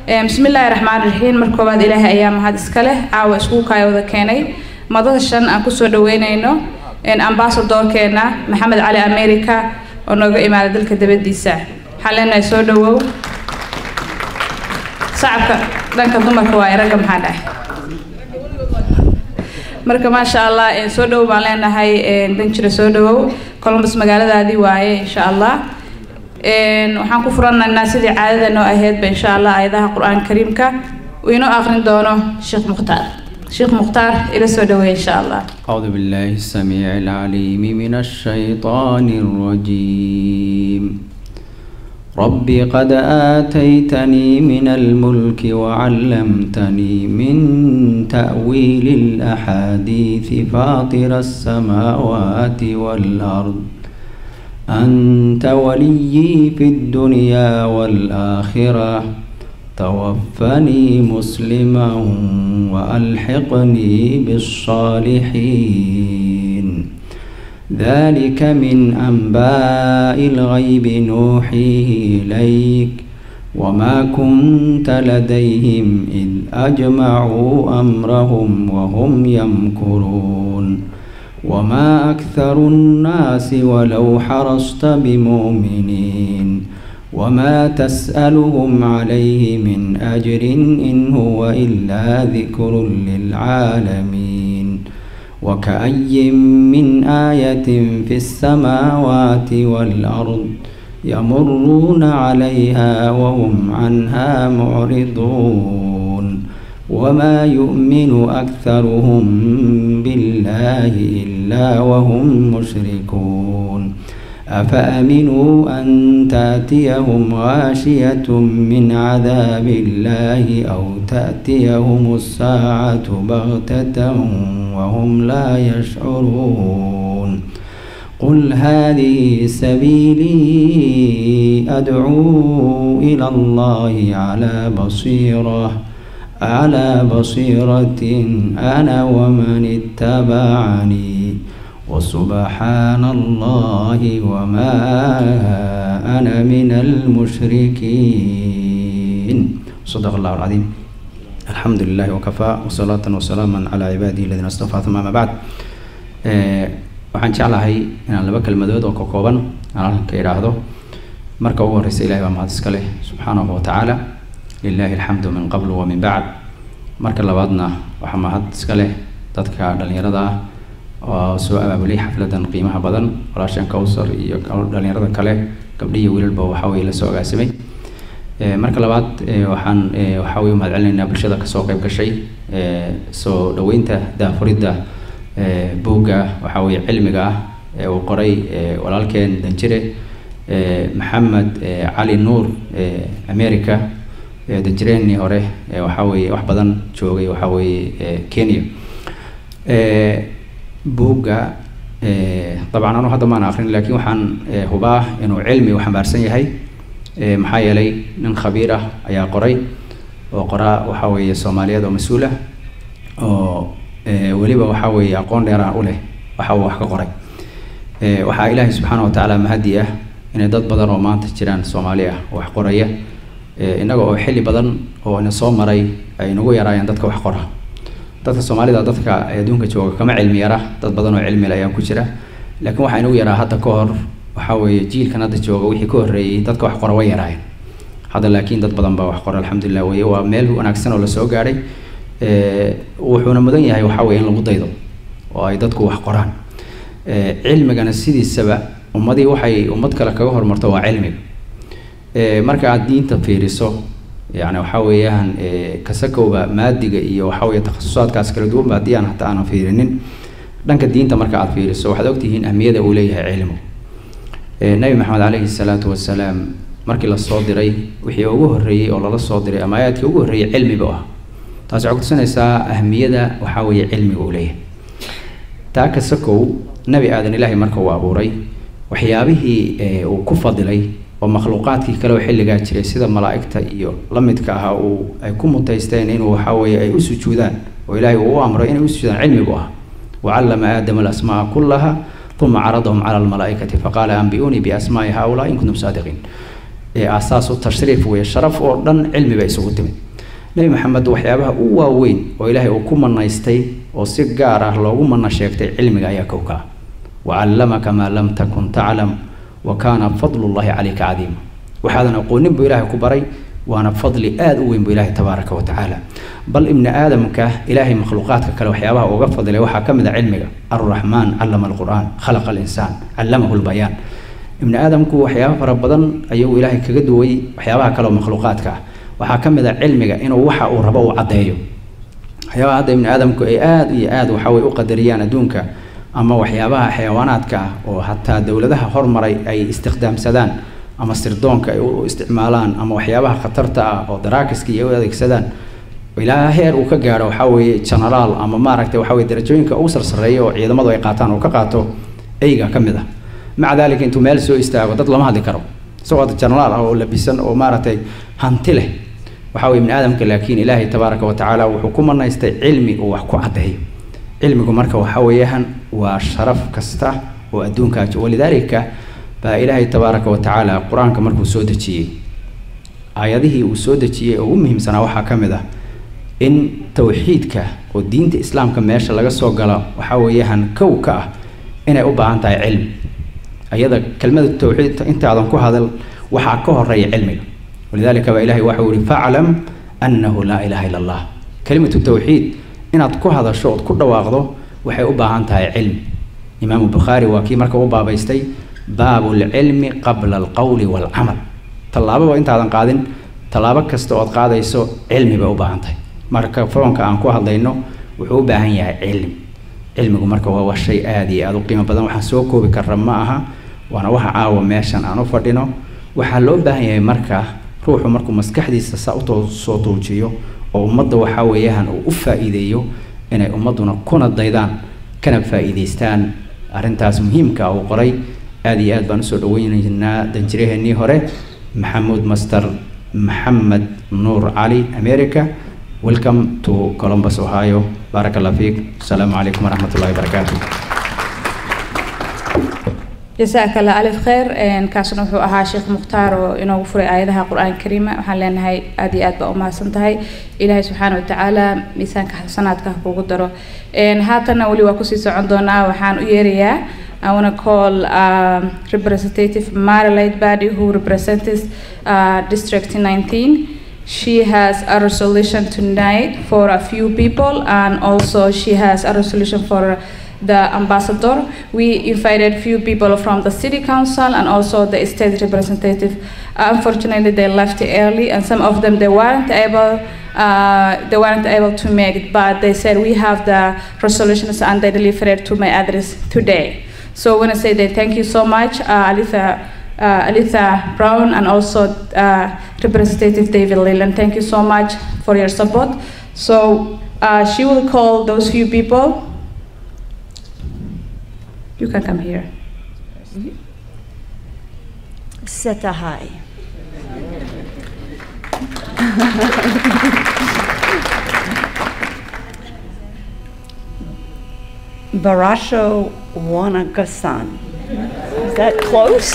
bismillaahi raxmaan raxiim mar koowaad ilaahay ayaa mahad iska leh caawa iskugu kaaya wada keenay madada shan aan kusoo dhaweynayno ambasadorkeena maxamed cali america oo nooga imaada dalka dabadiisa waxaan leenahay soo dhawow shacabka dhanka dumarka waa ragga maxaa dhahay marka maasha allah soo dhawow baan leenahay danjira soo dhawow columbus magaaladaadii waaye insha allah waxaan ku furanaynaa sidii caadada noo aheydba insha allah aayadaha qur-aanka kariimka uu inoo aqrin doono sheekh mukhtaar sheekh mukhtaar ila soo dhaweey insha allah أعوذ بالله السميع العليم من الشيطان الرجيم رب قد آتيتني من الملك وعلمتني من تأويل الأحاديث فاطر السماوات والأرض أنت وليي في الدنيا والآخرة توفني مسلما وألحقني بالصالحين ذلك من أنباء الغيب نوحيه إليك وما كنت لديهم إذ أجمعوا أمرهم وهم يمكرون وما أكثر الناس ولو حرصت بمؤمنين وما تسألهم عليه من أجر إن هو إلا ذكر للعالمين وكأي من آية في السماوات والأرض يمرون عليها وهم عنها معرضون وما يؤمن أكثرهم بالله إلا وهم مشركون أفأمنوا أن تأتيهم غاشية من عذاب الله أو تأتيهم الساعة بغتة وهم لا يشعرون قل هذه سبيلي أدعو إلى الله على بصيرة على بصيرة أنا ومن اتبعني وسبحان الله وما أنا من المشركين صدق الله العظيم الحمد لله وكفى وصلاة وسلاما على عباده الذين اصطفى ثم ما بعد waxaan jeclahay inaan laba kelmadood oo ka kooban aan halkan ka idhaahdo marka ugu horreysa ilahay baa mahad iska leh subxaanahu wa tacaala lilahi alxamdu min qabl wa min bacd marka labaadna waxaa mahad iska leh dadka dhallinyarada ah oo soo abaabulay xafladan qiimaha badan walaashan cowsar iyo dhalinyarada kale gabdhi iyo wiilalba waxa weye lasoo agaasimay marka labaad waxaan waxa weye mahad celinaynaa bulshada kasoo qayb gashay soo dhaweynta daafuridda buugga waxa weye cilmiga ah ee uu qoray walaalkeen danjire maxamed cali nuur america danjireenii hore waxa weye wax badan joogay waxa weye kenya buugga dabcan anu hadda maan akrin lakin waxaan hubaa inuu cilmi u xambaarsan yahay maxaa yeelay nin khabiir ah ayaa qoray oo qoraa waxa weeye soomaaliyeed oo mas-uul ah oo weliba waxa weeye aqoon dheeraan u leh waxa uu wax ka qoray waxaa ilaahay subxaana wa tacaala mahadi ah inay dad badan oo maanta jiraan soomaali ah wax qoraya innaga oo xilli badan oo ina soo maray ay nagu yaraayeen dadka wax qora dadka soomaalida dadka adduunka jooga kama cilmi yara dad badan oo cilmile ayaa ku jira laakiin waxaa inagu yaraa hadda ka hor waxa weeye jiilkan hadda jooga wixii ka horreeyey dadka wax qora way yaraayeen hadda laakiin dad badan baa wax qora alxamdulilah weye waa meel wanaagsan oo lasoo gaadhay wuxuuna mudan yahay waxa weye in lagu daydo oo ay dadku wax qoraan cilmigana sidiisaba ummadii waxay ummad kale kaga hormarto waa cilmiga marka aad diinta fiiriso yani waxa weeyaan kasakowba maadiga iyo waxa weye takhasusaadkaas kala duwanba haddii aan hata aanan fiirinin dhanka diinta marka aad fiiriso waxaad ogtihiin ahmiyada uu leeyahay cilmu nabi maxamed caleyhi salaatu wasalaam markii lasoo diray wixii ugu horreeyey oo lala soo diray ama aayaadkii ugu horreeyey cilmiba ah taasi waxay kutusinaysaa ahmiyada waxa weeye cilmiga uu leeyahay taa kasakow nabi aadan ilaahay marka uu abuuray waxyaabihii uu ku fadilay oo makhluuqaadkii kale oo xilligaa jiray sida malaa'igta iyo la midka ahaa uu ay ku mutaysteen inuu waxa weeye ay u sujuudaan oo ilaahay uu u amray inay u sujuudaan cilmigu ah wacallama aadama alasmaaa kullaha uma caradahum cala almalaa'ikati faqaala anbi'uunii biasmaa'i haaulaa in kuntum saadiqiin ee aasaasu tashriif weeye sharaf oo dhan cilmi bay isugu timid nebi maxamed waxyaabaha u waaweyn oo ilaahay uu ku manaystay oo si gaar ah loogu mana sheegtay cilmiga ayaa kowka ah wacallamaka maa lam takun taclam wa kaana fadlullahi calayka cadiima waxaadan aqoonin buu ilaahay ku baray waana fadli aada u weyn buu ilaahay tabaaraka wa tacaala bal ibni aadamka ilaahay makhluuqaadka kale waxyaabaha uga fadlay waxaa ka mid a cilmiga alraxmaan callama alqur'aan khalaqa alinsaan callamahu lbayaan ibni aadamku waxyaaba fara badan ayuu ilaahay kaga duway waxyaabaha kale oo makhluuqaadka ah waxaa ka mid a cilmiga inuu waxa uu rabo uu caddeeyo waxyaabaha hadda ibni aadamku ay aada iyo aada waxa way u qadariyaan adduunka ama waxyaabaha xayawaanaadka ah oo hataa dowladaha hormaray ay istikhdaamsadaan ama sirdoonka ay u isticmaalaan ama waxyaabaha khatarta ah oo daraakiska iyo u adeegsadaan ilaa heer uu ka gaaro waxaa weeye genaraal ama maaragtay waxa weye darajooyinka ugu sarsareeya oo ciidamadu ay qaataan oo ka qaato eyga ka mid ah maca daalika intuu meel soo istaago dad lama hadli karo isagoo hadda genaraal ah oo labisan oo maaragtay hanti leh waxaa weye ibni aadamka laakiin ilaahay tabaaraka wa tacaala wuxuu ku manaystay cilmi uu wax ku caddeeyo cilmigu marka waxa weeyaan waa sharaf kasta oo adduunkaa walidaalika baa ilaahay tabaaraka wa tacaala qur-aanka markuu soo dejiyey aayadihii uu soo dejiyey oo ugu muhiimsanaa waxaa ka mid ah in tawxiidka oo diinta islaamka meesha laga soo galo waxaa weeyaan kow ka ah inay u baahan tahay cilmi ayada kelmada tawxiid intaadan ku hadal waxaa ka horeeya cilmiga walidaalika baa ilahay waxau yihi faclam annahu laa ilaha illa allah kelimatu tawxiid inaad ku hadasho ood ku dhawaaqdo waxay u baahan tahay cilmi imaamu bukhaari waa kii marka u baabaystay baabu lcilmi qabla alqowli waalcamal tallaababa intaadan qaadin tallaabo kasta ood qaadayso cilmi bay u baahan tahay marka foonka aan ku hadlayno wuxuu u baahan yahay cilmi cilmigu marka waa shay aada iyo aada u qiimo badan waxaan soo koobi karra ma aha waana waxa caawa meeshan aan u fadhino waxaa loo baahan yahay marka ruuxu markuu maskaxdiisa saa usoo tuujiyo oo ummadda waxaa weeyaan uu u faa-iideeyo inay ummadduna kuna daydaan kana faa-iideystaan arrintaas muhiimka uu qoray aada iyo aad baan usoo dhaweynaynaa danjiraheenii hore maxamuud master maxamed nuur cali america welcome to columbus ohio baarak allah fiik asalaamu calaykum waraxmat ullahi wabarakaatu jasaaka allah alif khayr kaasna wuxuu ahaa sheekh mukhtaar oo inoogu furay aayadaha qur-aanka kariima waxaan leenahay aada iyo aad baa umahadsan tahay ilaahay subxaana wa tacaala miisaanka xasanaadka ha kugu daro haatanna weli waa kusii socon doonaa waxaan u yeerayaa I want to call uh, Representative Marilyn Badi, who represents uh, District 19. She has a resolution tonight for a few people, and also she has a resolution for the ambassador. We invited few people from the city council and also the state representative. unfortunately, they left early, and some of them they weren't able. Uh, they weren't able to make it, but they said we have the resolutions and they delivered to my address today. So I want to say that thank you so much, uh, Alitha, uh, Alitha Brown, and also uh, Representative David Leland. Thank you so much for your support. So uh, she will call those few people. You can come here. Setahai. Barasho Wanagasan. Is that close?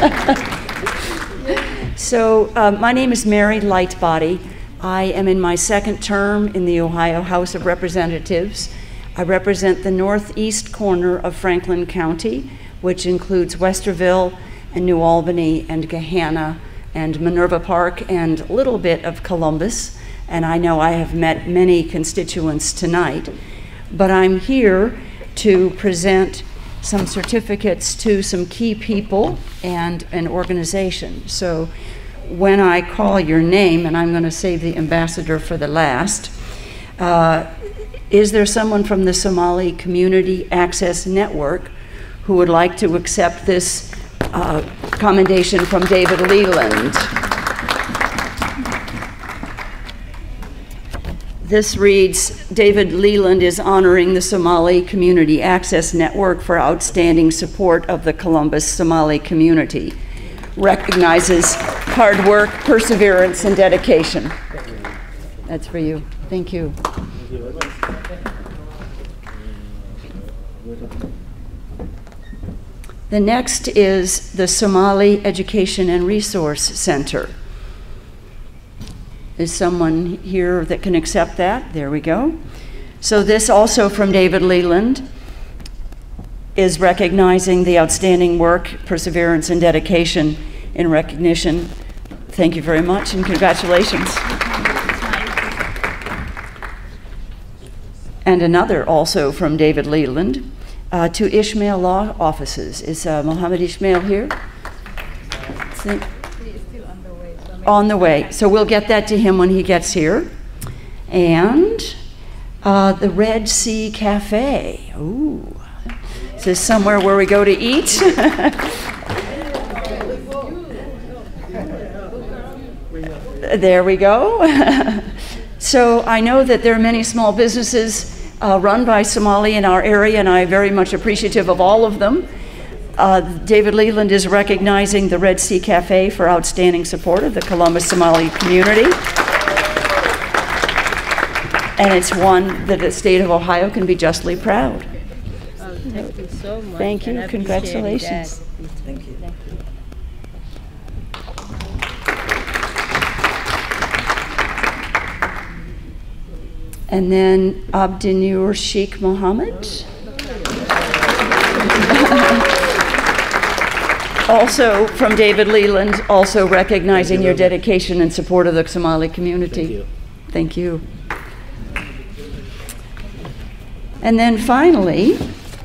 so, uh, my name is Mary Lightbody. I am in my second term in the Ohio House of Representatives. I represent the northeast corner of Franklin County, which includes Westerville and New Albany and Gahanna and Minerva Park and a little bit of Columbus. And I know I have met many constituents tonight. But I'm here to present some certificates to some key people and an organization. So when I call your name, and I'm going to save the ambassador for the last, uh, is there someone from the Somali Community Access Network who would like to accept this uh, commendation from David Leland? This reads David Leland is honoring the Somali Community Access Network for outstanding support of the Columbus Somali community. Recognizes hard work, perseverance, and dedication. That's for you. Thank you. The next is the Somali Education and Resource Center. Is someone here that can accept that? There we go. So, this also from David Leland is recognizing the outstanding work, perseverance, and dedication in recognition. Thank you very much and congratulations. And another also from David Leland uh, to Ishmael Law Offices. Is uh, Mohammed Ishmael here? Think- on the way. So we'll get that to him when he gets here. And uh, the Red Sea Cafe. Ooh. Is this somewhere where we go to eat? there we go. so I know that there are many small businesses uh, run by Somali in our area, and I'm very much appreciative of all of them. Uh, David Leland is recognizing the Red Sea Cafe for outstanding support of the Columbus Somali community. And it's one that the state of Ohio can be justly proud. Thank you so much. Thank you. and I appreciate Congratulations. that. Thank you. And then Abdinur Sheikh Mohammed. also from David Leland, also recognizing your dedication and support of the Somali community. Thank you. And then finally,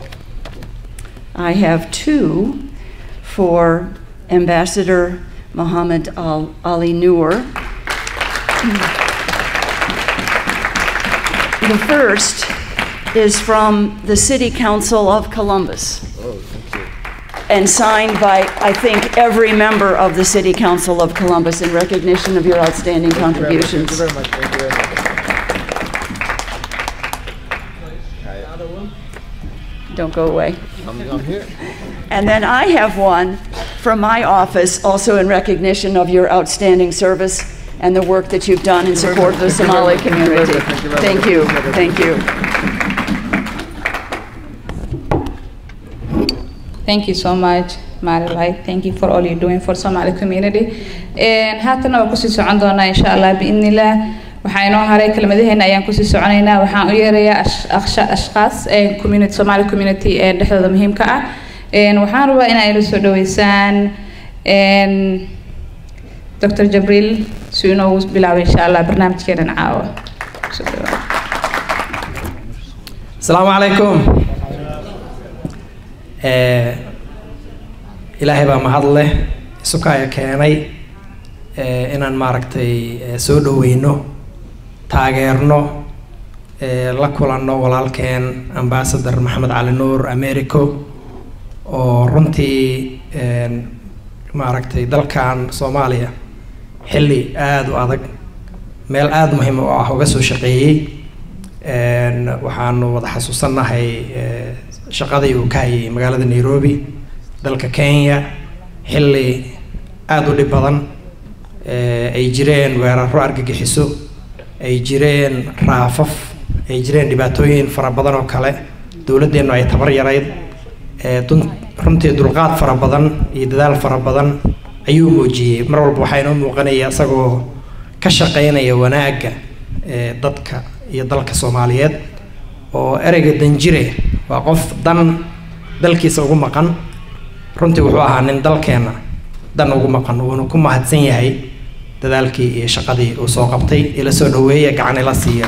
I have two for Ambassador Mohammed Al- Ali Noor. The first is from the City Council of Columbus. And signed by, I think, every member of the City Council of Columbus in recognition of your outstanding contributions. Thank you very much. Thank you very much. Don't go away. I'm, I'm here. And then I have one from my office, also in recognition of your outstanding service and the work that you've done in support of the Somali community. Thank you, thank you. Thank you so much, Marilai. Thank you for all you're doing for Somali community. And haatana waa kusii socon doonaa insha Allah biidnillah. Waxaa inoo haray kelmadaheena ayaan kusii soconaynaa. Waxaan u yeerayaa ash- akhsha- ashqaas ee community Somali community ee dhexdooda muhiimka ah. And waxaan rabaa in ay la soo dhaweysaan and Dr. Jabril si uu inoogu bilaabo insha Allah barnaamijkeenan caawa. Soo dhawaada. asalaamu calaykum Eh, ilaahay baa mahad leh isukaya keenay eh, inaan maaragtay eh, soo dhoweyno taageerno eh, la kulanno walaalkeen ambassador maxamed cali nuur americo oo runtii een, maaragtay dalkan soomaaliya xilli aada u adag meel aada muhiim u ah uga soo shaqeeyey Een, waxaanu wada xasuusannahay eh, shaqadii uu ka hayay magaalada nairobi dalka kenya xilli aada u dhib badan eh, ay jireen weeraro argagixiso ay jireen raafaf ay jireen dhibaatooyin fara badan oo kale dowladdeennu ay tabar yarayd eh, dun- runtii dulqaad fara badan iyo dadaal fara badan ayuu muujiyey mar walba waxaa inoo muuqanaya isagoo ka shaqeynaya wanaagga eh, dadka iyo dalka soomaaliyeed oo ereyga danjire waa qof dan dalkiisa ugu maqan runtii wuxuu ahaa nin dalkeenna dan ugu maqan wuuna ku mahadsan yahay dadaalkii iyo shaqadii uu soo qabtay ila soo dhaweeya gacan ila siiya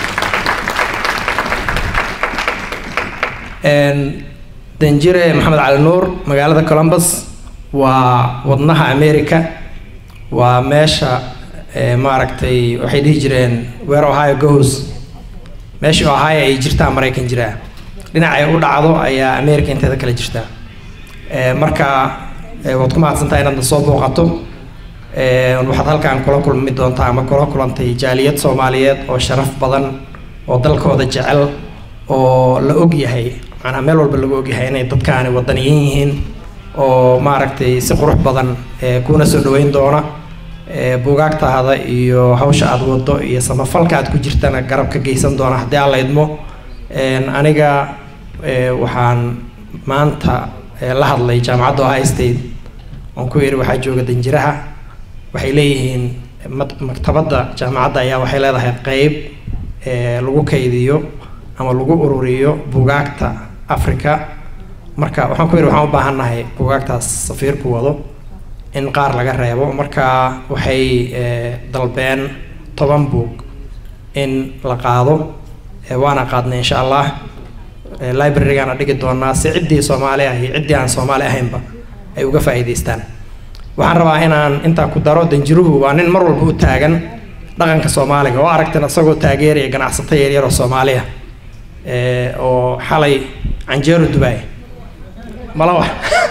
Een, danjire maxamed cali nuur magaalada columbus waa wadnaha america waa meesha eh, maaragtay waxay dhihi jireen where ohio goes meesha ohio ay jirtaa maraykan jiraa dhinacay u dhacdo ayaa america inteeda kale jirtaa Eh, marka eh, waad ku mahadsantahay inaad na soo booqato Eh, waxaad halkan kula kulmi doontaa ama kula kulantay jaaliyad soomaaliyeed oo sharaf badan oo dalkooda jecel oo la og yahay macnaha meel walba lagu og yahay inay dadkaani wadaniyin yihiin oo maaragtay si qurux badan eh, kuna soo dhaweyn doona Eh, buugaagtaada iyo hawsha aad wado iyo samafalka aad ku jirtana garab ka geysan doona haddii aan la idmo Een, aniga eh, waxaan maanta ee, la hadlay jaamacadda ohio state oon ku yidhi waxaa jooga danjiraha waxay leeyihiin mak- maktabadda jaamacadda ayaa waxay leedahay qeyb ee, lagu kaydiyo ama lagu ururiyo bugaagta africa marka waxaan ku yidhi waxaan u baahannahay bugaagtaas safiirku wado in qaar laga reebo marka waxay ee, dalbeen toban buug in la qaado ee, waana qaadnay insha allah ee, library-gaana dhigi doonaa si ciddii soomaali ah iyo ciddii aan soomaali ahaynba ay uga faa'iidaystaan waxaan rabaa inaan intaa ku daro danjiruhu waa nin mar walba u taagan dhaqanka soomaaliga oo aragtan isagoo taageeraya ganacsato yaryar oo soomaaliya ee, oo xalay canjeero dubaay malawa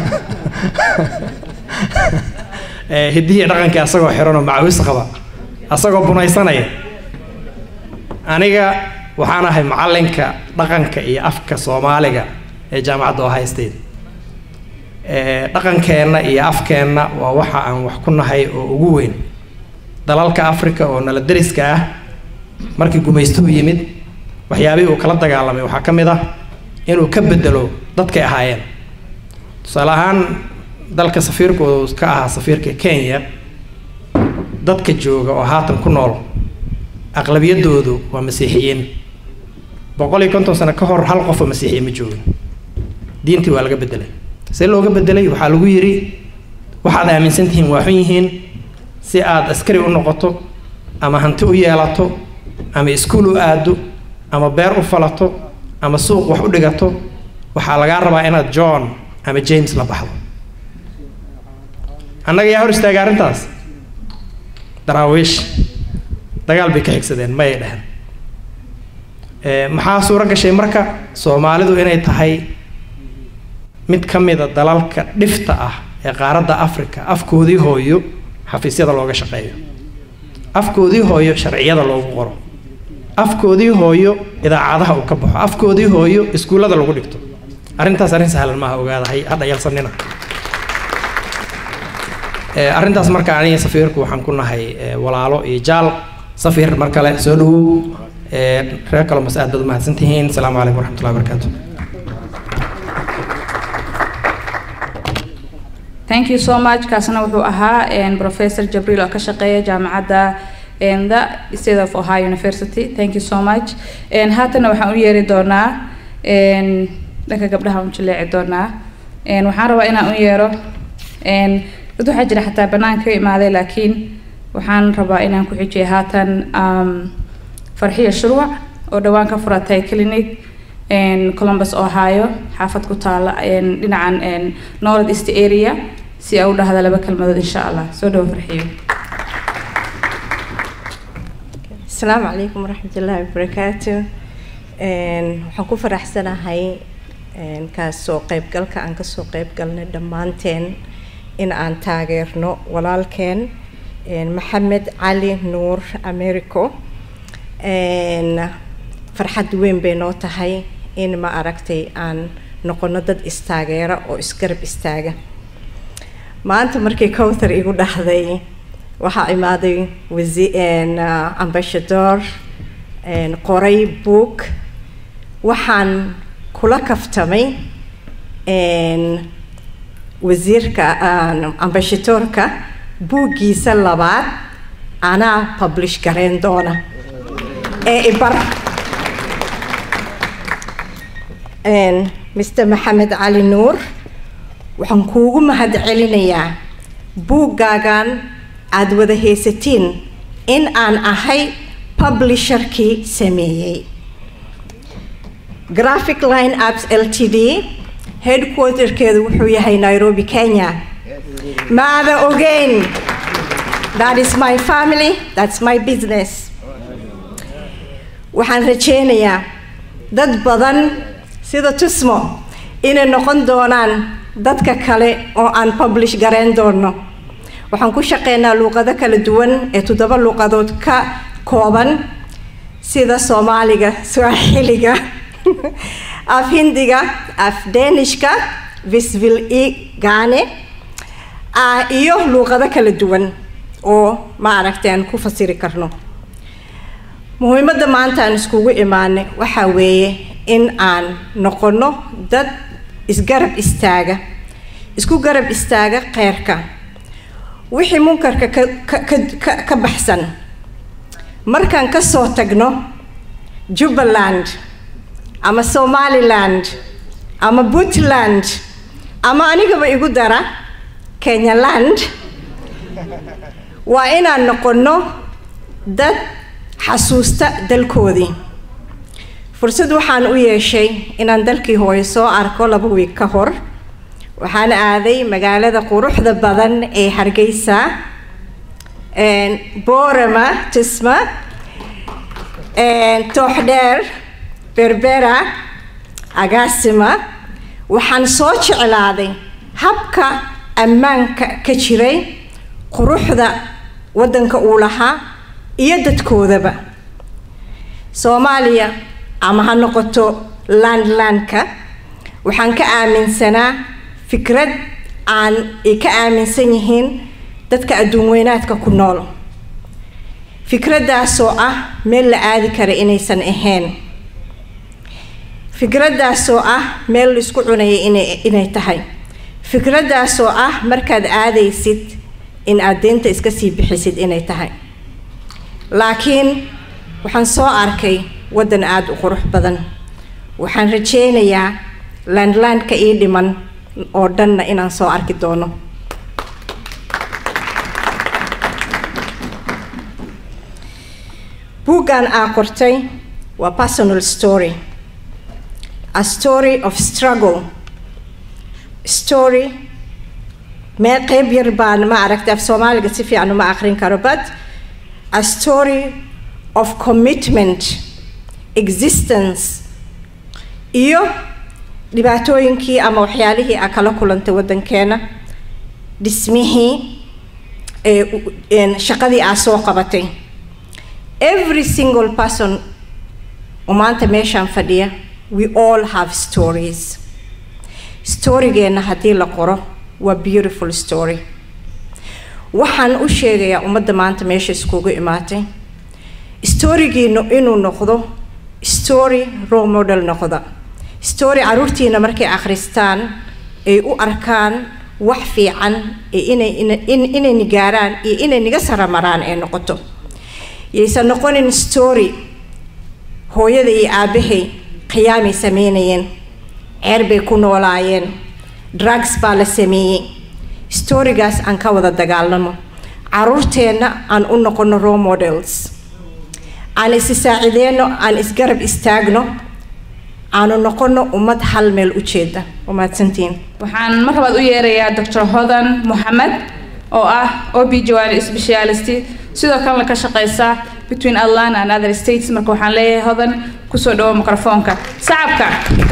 ee, hiddihii dhaqankii asagoo xiran oo macawis qaba asagoo bunaysanaya aniga waxaan ahay macallinka dhaqanka iyo afka soomaaliga ee jaamacadda ohio state ee, dhaqankeenna iyo afkeenna waa waxa aan wax ku nahay oo ugu weyn dalalka africa oo nala deriska ah markii gumaystuhu yimid waxyaabihii uu kala dagaalamay waxaa ka mid ah inuu ka bedelo dadkay ahaayeen tusaale ahaan dalka safiirku uu ka ahaa safiirka kenya dadka jooga oo haatan ku nool aqlabiyadoodu waa masiixiyiin boqol iyo konton sano ka hor hal qof oo masiixiye ma joogin diintii waa laga bedelay see looga bedelay waxaa lagu yidhi waxaad aaminsan tihiin waa xun yihiin si aad askari u noqoto ama hanti u yeelato ama iskuul u aado ama beer u falato ama suuq wax u dhigato waxaa lagaa rabaa inaad john ama james la baxdo annaga yaa hor istaagay arrintaas daraawiish dagaal bay ka xigsadeen mayay dheheen Ee, maxaa suuro gashay marka soomaalidu inay tahay mid ka mida dalalka dhifta ah ee qaaradda africa afkoodii hooyo xafiisyada looga shaqeeyo afkoodii hooyo sharciyada loogu qoro afkoodii hooyo idaacadaha uu ka baxo afkoodii hooyo iskuullada lagu dhigto arrintaas arrin sahlan maaha ogaadahay hadha yalsanina Ee, arrintaas marka aniga safiirku waxaan ku nahay ee, walaalo iyo jaal safiir mar kale soo dhawow ee, reer kalomas aad baad u mahadsantihiin asalaamu calaykum waraxmatullahi wabarakaatu thank you so much kaasna wuxuu ahaa een, professor jabriil oo ka shaqeeya jaamacadda een, the state of ohio university thank you so much Een, haatana waxaan u yeeri doonaa een, dhanka gabdhaha u jaleeci doonaa Een, waxaan rabaa inaan u yeero een, dad waxaa jira xataa banaanka ka imaaday laakiin waxaan rabaa inaan ku xijiyo haatan um, farxiya shurwac oo dhowaan ka furatay clinic een, columbus ohio xaafad ku taala een, dhinacan een, north east area si ay u dhahda laba kelmadood insha allah soo dhawo farxiyo asalaamu calaykum waraxmatullaahi wabarakaatu Een, waxaan ku faraxsanahay een, kaasoo qaybgalka aan kasoo qaybgalnay dhammaanteen in aan taageerno walaalkeen een, maxamed cali nuur americo Een, farxad weyn bay noo tahay in ma aragtay aan noqono dad istaageera oo isgarab istaaga maanta markii cowthar igu dhahday waxaa imaaday wasi- een, ah, ambassador een, qoray book waxaan kula kaftamay een, wasiirka aan- ambassadorka buuggiisa labaad anaa publish gareyn doona ee ibar Een, mr maxamed cali nuur waxaan kuugu mahadcelinayaa buuggaagan aad wada haysatiin in aan ahay publisherkii sameeyey graphic line apps ltd headquarterkeedu wuxuu yahay nairobi kenya maada ogeyn that is my family that's my business waxaan rajeynayaa dad badan sida tusmo inay noqon doonaan dadka kale oo aan publish gareyn doono waxaan ku shaqeynaa luuqado kala duwan ee toddoba luuqadood ka kooban sida soomaaliga swaaxiliga af hindiga af deenishka visvil i gane ah, iyo luuqado kala duwan oo maaragtay aan ku fasiri karno muhiimadda maanta aan iskugu imaanay waxaa weeye in aan noqono dad isgarab istaaga isku garab istaaga kheyrka wixii munkarka ka ka ka ka baxsan markaan ka soo tagno jubbaland ama somaliland ama puntland ama anigaba igu dara kenyaland waa inaan noqonno dad xasuusta dalkoodii fursad waxaan u yeeshay inaan dalkii hooyo soo arko laba wiig ka hor waxaan aaday magaalada quruxda badan ee hargeysa boorama tisma tooxdheer berbera agaasima waxaan soo jeclaaday habka ammaanka ka jiray quruxda waddanka uu lahaa iyo dadkoodaba soomaaliya ama ha noqoto landlandka waxaan ka aaminsanaa fikrad aan ay ka aaminsan yihiin dadka adduun weynaadka ku nool fikraddaasoo ah meel la aadi kara inaysan ahayn fikraddaasoo ah meel laisku cunaya inay inay tahay fikraddaasoo ah markaad aadaysid in aad deynta iska sii bixisid inay tahay laakiin waxaan soo arkay waddan aada u qurux badan waxaan rajaynayaa landlandka ii dhiman oo dhanna inaan soo arki doono buuggan aa qortay waa personal story a story of struggle story mee qeyb yar baan ma aragtay af soomaaliga si fiican uma aqrin karo but a story of commitment existence iyo dhibaatooyinkii ama waxyaalihii aa kala kulantay waddankeena dhismihii shaqadii aa soo qabatay every single person oo maanta meeshaan fadhiya we all have stories storygeenna haddii la qoro waa beautiful story waxaan u sheegayaa ummadda maanta meesha iskugu imaatay storygiinu inuu noqdo story role model noqda story caruurtiina markay akhristaan ay u arkaan wax fiican ee inay inayna gaaraan iyo inay niga saramaraan ee noqoto yaysan noqonin story hooyada iyo aabbahay khiyaamay sameynayeen ceer bay ku noolaayeen drugs baa la sameeyey storygaas aan ka wada dagaalamo caruurteenna aan u noqono role models aan isi saacideyno aan isgarab istaagno aanu noqono ummad hal meel u jeeda umahadsantiin waxaan mar labaad u yeerayaa dr hodan moxamed oo ah ob jawani specialist sidoo kalena ka shaqeysa between atlanta and other states marka waxaan leeyahay hodan kusoo dhawo microfoonka sacabka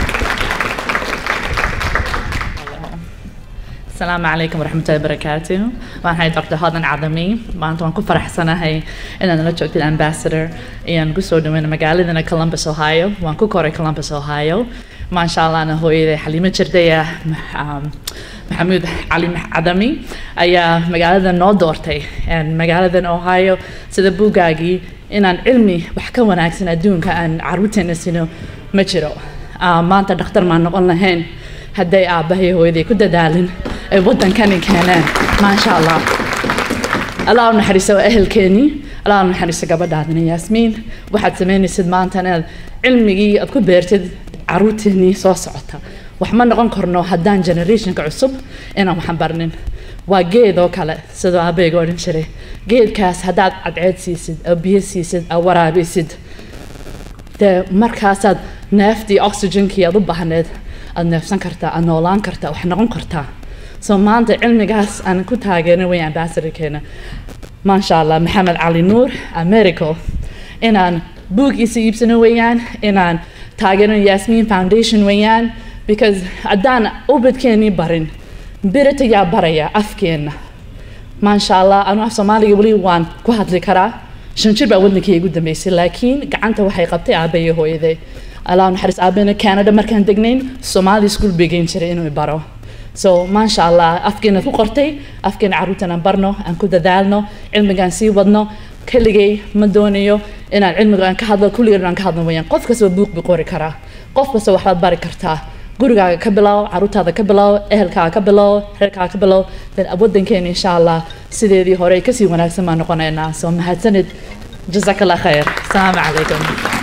السلام عليكم ورحمة الله وبركاته وأنا دكتور هادن عدمي maanta waan ku faraxsanahay inaan la joogtid ambassador ayaan kusoo dhaweyna magaaladana Columbus Ohio waan ku koray Columbus Ohio maasha Allah ana hooyaday Xaliimo Jirdaya maxamuud cali cadami ayaa magaalada noo doortay magaaladan Ohio sida buugaagii inaan cilmi wax ka wanaagsan adduunka aan caruurteena sino ma jiro maanta dhakhtar maan noqon lahayn hadday aabbahay hooyaday ku dadaalin ay waddankani keeneen maasha allah allah u naxariiso waa ehelkeenii allah u naxariiso gabadhaadina yaasmiin waxaad samaynaysid maanta inaad cilmigii aad ku beertid caruurteenii soo socota wax ma noqon karno haddaan generationka cusub inaan waxan barnin waa geed oo kale sidoo aabbayga odhan jiray geedkaas haddaad cadceed siisid oo biyo siisid oo waraabisid dee markaasaad neeftii oxygenkii aad u baahneed aad neefsan kartaa aad noolaan kartaa wax noqon kartaa so maanta cilmigaas aan ku taageerin weyn ambassadorkeena maasha allah maxamed cali nuur americo inaan buugiisa iibsano weeyaan inaan taageerino yasmin foundation weeyaan because haddaan ubadkeenii barin birita yaa baraya afkeenna maasha allah anu af soomaaliga weli waan ku hadli karaa shan jir baa waddankii igu dambeysay laakiin gacanta waxay qabtay aabbayo hooyaday allah naxariis aabbayna canada markaan degnayn soomaali school begeyn jiray inuu baro so maasha allah afkeena ku qortay afkeena caruurtan aan barno aan ku dadaalno cilmigaan sii wadno keligay ma doonayo inaan cilmiga aan ka hadlo kulligeed aan ka hadlo wayaan qof kastaba buuq bi qori karaa qof kasta waxbaad bari kartaa gurigaaga ka bilow caruurtaada ka bilow ehelkaaga ka bilow reerkaaga ka bilow then wadankeena insha allah sideedii hore kasii wanaagsan baan noqonaynaa soo mahadsanid jazaak allah khayr asalaamu calaykum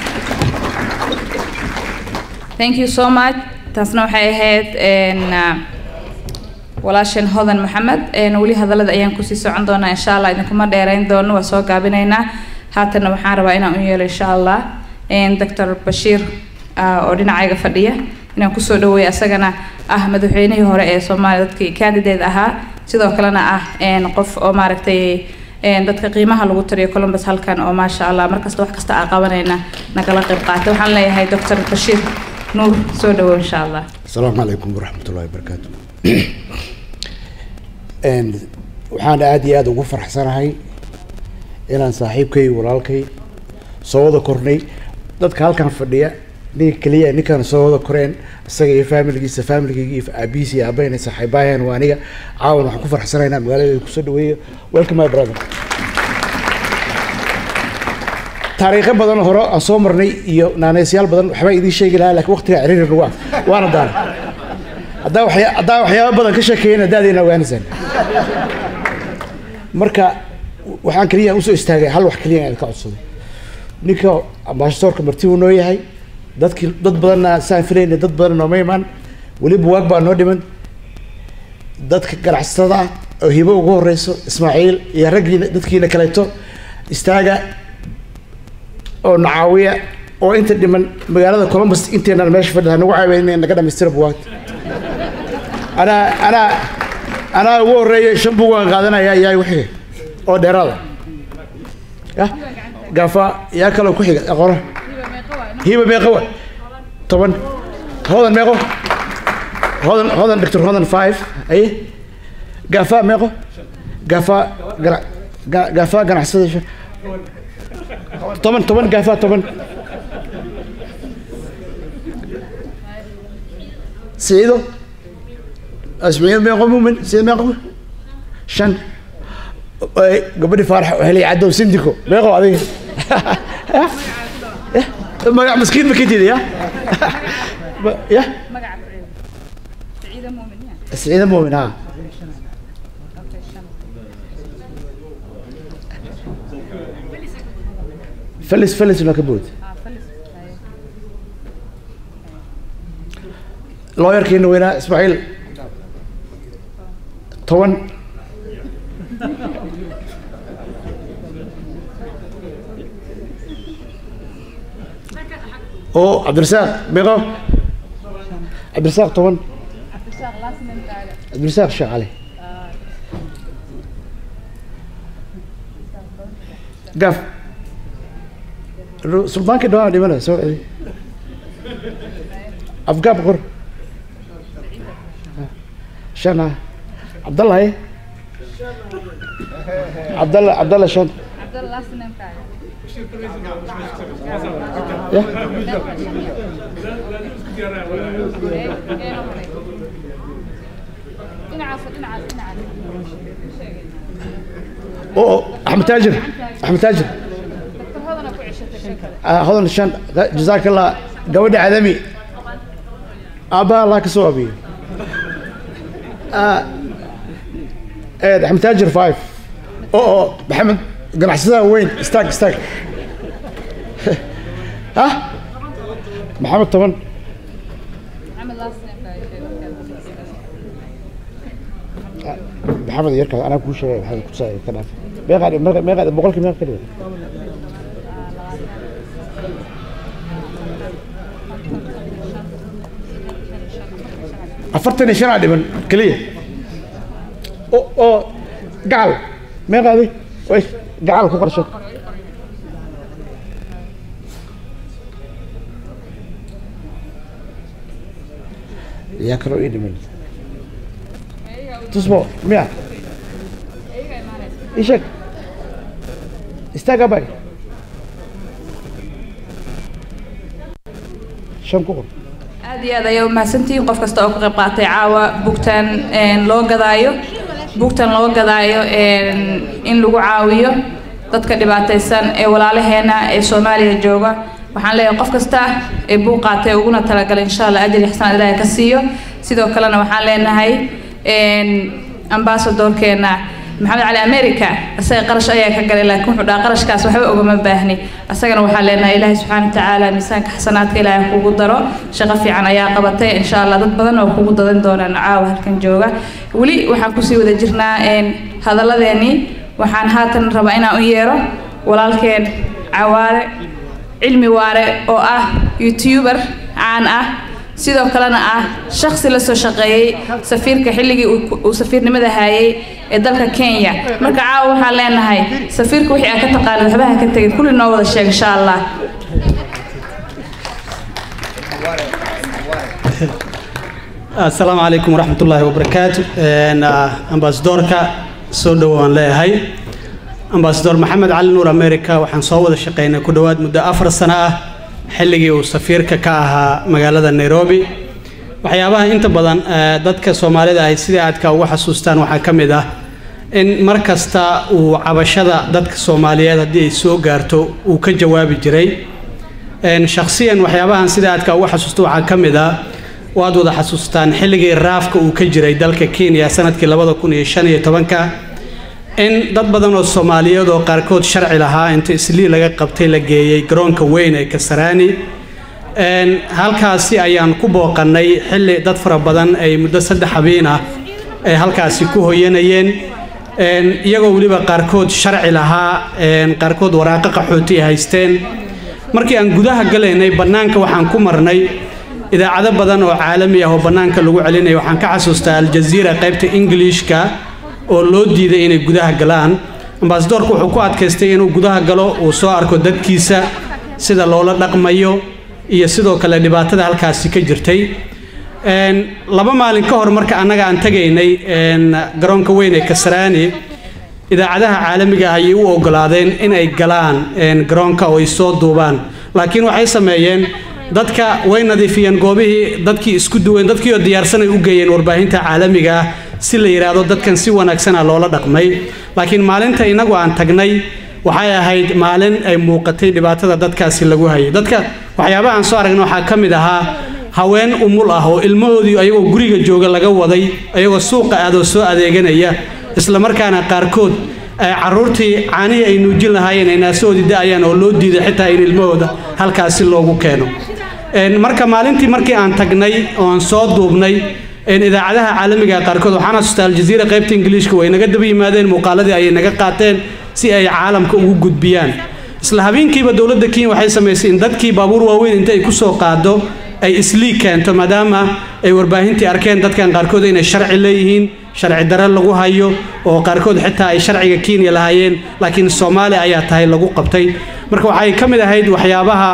thank you so much taasna waxay ahayd een, ah, walaasheen hodan maxamed een, weli hadallada ayaan kusii socon doonaa insha allah idinkuma dheerayn doono waa soo gaabinaynaa haatanna waxaan rabaa inaan u yeelo insha allah een, dr bashiir ah, oo dhinacayga fadhiya inaan kusoo dhaweeyo asagana ah madaxweynihii hore ee soomaaliya dadkii candidate ahaa sidoo kalena ah een, qof oo maaragtay een, dadka qiimaha lagu tariyo columbus halkan oo maasha allah markasta wax kasta aa qabanayna nagala qayb qaatay waxaan leeyahay dr bashiir nuur soo dhawow insha allah السلام عليكم ورحمة الله وبركاته And waxaan aad iyo aad ugu faraxsanahay inaan saaxiibkay walaalkay soo wada kornay dadka halkan fadhiya ninka keliya ninkaan soo wada koreen isaga iyo faamiligiisa faamiligayga iyo aabihiisa iyo aabayna saaxiibaayaan waa aniga caawan waxaan ku faraxsanaynaa magaalada kusoo dhaweeyo welcome my brother taariikho badan oo hore aan soo marnay iyo naanaysiyaal badan waxbaa idiin sheegi lahaa laakiin waqtiga ciriiri nagu ah waana daana haddaa waxya haddaa waxyaaba badan ka sheekeeyana daadayna ogaanaysaan marka waxaan keliya usoo istaagay hal wax keliya aan ka codsaday ninka ambaashadoorka marti uu noo yahay dadkii dad badanna saan filayna dad badan nooma imaan weli buwaag baa noo dhiman dadka ganacsatada ah oo hibo ugu horeyso ismaaciil iyo raggiina dadkiina kaleeto istaaga oo nacaawiya oo inta dhiman magaalada columbus inteenaan meesha fadhida nagu caawiya in naga dhamaystira buwaagta anaa anaa anaa ugu horeeya shan bug aan qaadanaya yaa wixii oo dheeraada ya gaafa yaa kaloo ku xiga aqoona hiba meeqa wa toban hodan meeqo hodan hodan doctor hodan five aye gaafa meeqo gaafa gana ga- gaafa ganacsada shan toban toban gaafa toban سعيدو اسمعين ما يقوموا من سعيد ما يقوموا شن أي، قبل فرح وهلي عدوا سندكو ما يقوم هذه ما مسكين ما كنت يا يا سعيد مؤمن ها فلس فلس ولا كبوت looyarkiina weynaa ismaaciil toban oo cabdirasaaq meeqo cabdirasaaq toban cabdirasaaq sheekh cali gaaf sultaankii dhawaan dhimanaya soo celi afgaab qor شن عبد الله ايه عبد الله عبد الله شن يا اوه احمد تاجر احمد تاجر آه هذا الشن جزاك الله قودي عدمي ابا الله كسوبي آه ايه احمد تاجر فايف اوه اوه محمد قناع وين استاك استاك ها محمد طبعا محمد يركض انا كل شيء هذا كل شيء كان ما قاعد ما قاعد بقول لك ما قاعد afartan iyo shan aa dhiman keliya oo oo gacal meeqaadi way gacal ku qarsho yaa kaloo ii dhiman tusmo miya ii sheeg istaaga bay shan ku qor aad iyo aad ayaa umahadsantihiin qof kasta oo ka qayb qaatay caawa bugtaan een, loo gadaayo bugtan loo gadaayo een, in lagu caawiyo dadka dhibaataysan ee walaalaheena ee soomaaliya jooga waxaan leeyahay qof kasta ee buuq qaatay uguna talagalay insha allah ajri xasanaad ilaahay ka siiyo sidoo kalena waxaan leenahay ambasadorkeena maxamed cali america isaga qarash ayaa ka galay laakiin wuxuu dhaha qarashkaas waxba ogama baahni asagana waxaan leenahay ilaahay subxaana watacaala miisaanka xasanaadka ilaahay kugu daro shaqo fiican ayaa qabatay insha allah dad badan oo kugu dadan doonaan caawa halkan jooga weli waxaan kusii wada jirnaa hadalladeennii waxaan haatan rabaa inaan u yeero walaalkeen cawaare cilmi waare oo ah youtuber caan ah sidoo kalena ah shaksi la soo shaqeeyey safiirka xilligii uu safiirnimada haayay ee dalka kenya marka caawa waxaan leenahay safiirka wixii aad ka taqaanid waxba ha ka tegin kulli noo wada sheeg insha allah asalaamu calaykum waraxmat ullaahi wabarakaatu ambasadorka soo dhowaan leeyahay ambasador maxamed cali nuur america waxaan soo wada shaqeynay ku dhowaad muddo afar sano ah xilligii uu safiirka ka ahaa magaalada nairobi waxyaabaha inta badan dadka soomaalida ay sidai aadka uga xasuustaan waxaa ka mid ah in mar kasta uu cabashada dadka soomaaliyeed haddii ay soo gaarto uu ka jawaabi jiray shakhsiyan waxyaabahan sida aadka uga xasuusto waxaa ka mid ah waad wada xasuustaan xilligii raafka uu ka jiray dalka kenya sanadkii labada kun iyo shan iyo tobanka in dad badan oo soomaaliyeed oo qaarkood sharci lahaa inta islii laga qabtay la geeyey garoonka weyn ee kasaraani halkaasi ayaan ku booqannay xilli dad fara badan ay muddo saddex habiin ah ay halkaasi ku hoyanayeen iyagoo weliba qaarkood sharci lahaa qaarkood waraaqo qaxooti ay haysteen markii aan gudaha galaynay bannaanka waxaan ku marnay idaacado badan oo caalami ah oo bannaanka lagu celinaya waxaan ka xasuustaa aljaziira qaybta ingiliishka oo loo diiday inay gudaha galaan ambasadorku wuxuu ku adkaystay inuu gudaha galo uu soo arko dadkiisa sida loola dhaqmayo iyo sidoo kale dhibaatada halkaasi ka jirtay laba maalin ka hor marka annaga aan tegaynay garoonka weyn ee kasaraani idaacadaha caalamiga ah ayay u ogolaadeen in ay galaan garoonka oo ay soo duubaan laakiin waxay sameeyeen dadka way nadiifiyeen goobihii dadkii isku duween dadkii oo diyaarsan ay u geeyeen warbaahinta caalamiga ah si la yidhaahdo dadkan si wanaagsana loola dhaqmay laakiin maalinta innagu aan tagnay waxay ahayd maalin ay muuqatay dhibaatada dadkaasi lagu hayay dadka waxyaabaha aan soo aragna waxaa ka mid ahaa haween umul ah oo ilmahoodii ayagoo guriga jooga laga waday ayagoo suuqa aadoo soo adeeganaya islamarkaana qaarkood caruurtii caanihii ay nuujin lahaayeen ay naasahoodii da'ayaan oo loo diiday xitaa in ilmahooda halkaasi loogu keeno marka maalintii markii aan tagnay oo aan soo duubnay idaacadaha caalamiga qaarkood waxaan xasuustaa aljaziira qaybta ingiliishka way naga daba yimaadeen muuqaaladii ayay naga qaateen si ay caalamka ugu gudbiyaan isla habeenkiiba dowladda kenya waxay samaysay in dadkii baabuur waaweyn inta ay ku soo qaado ay isliig keento maadaama ay warbaahintii arkeen dadkan qaarkood inay sharci leeyihiin sharci dare lagu hayo oo qaarkood xitaa ay sharciga kenya lahaayeen laakiin soomaali ayaa tahay lagu qabtay marka waxay ka mid ahayd waxyaabaha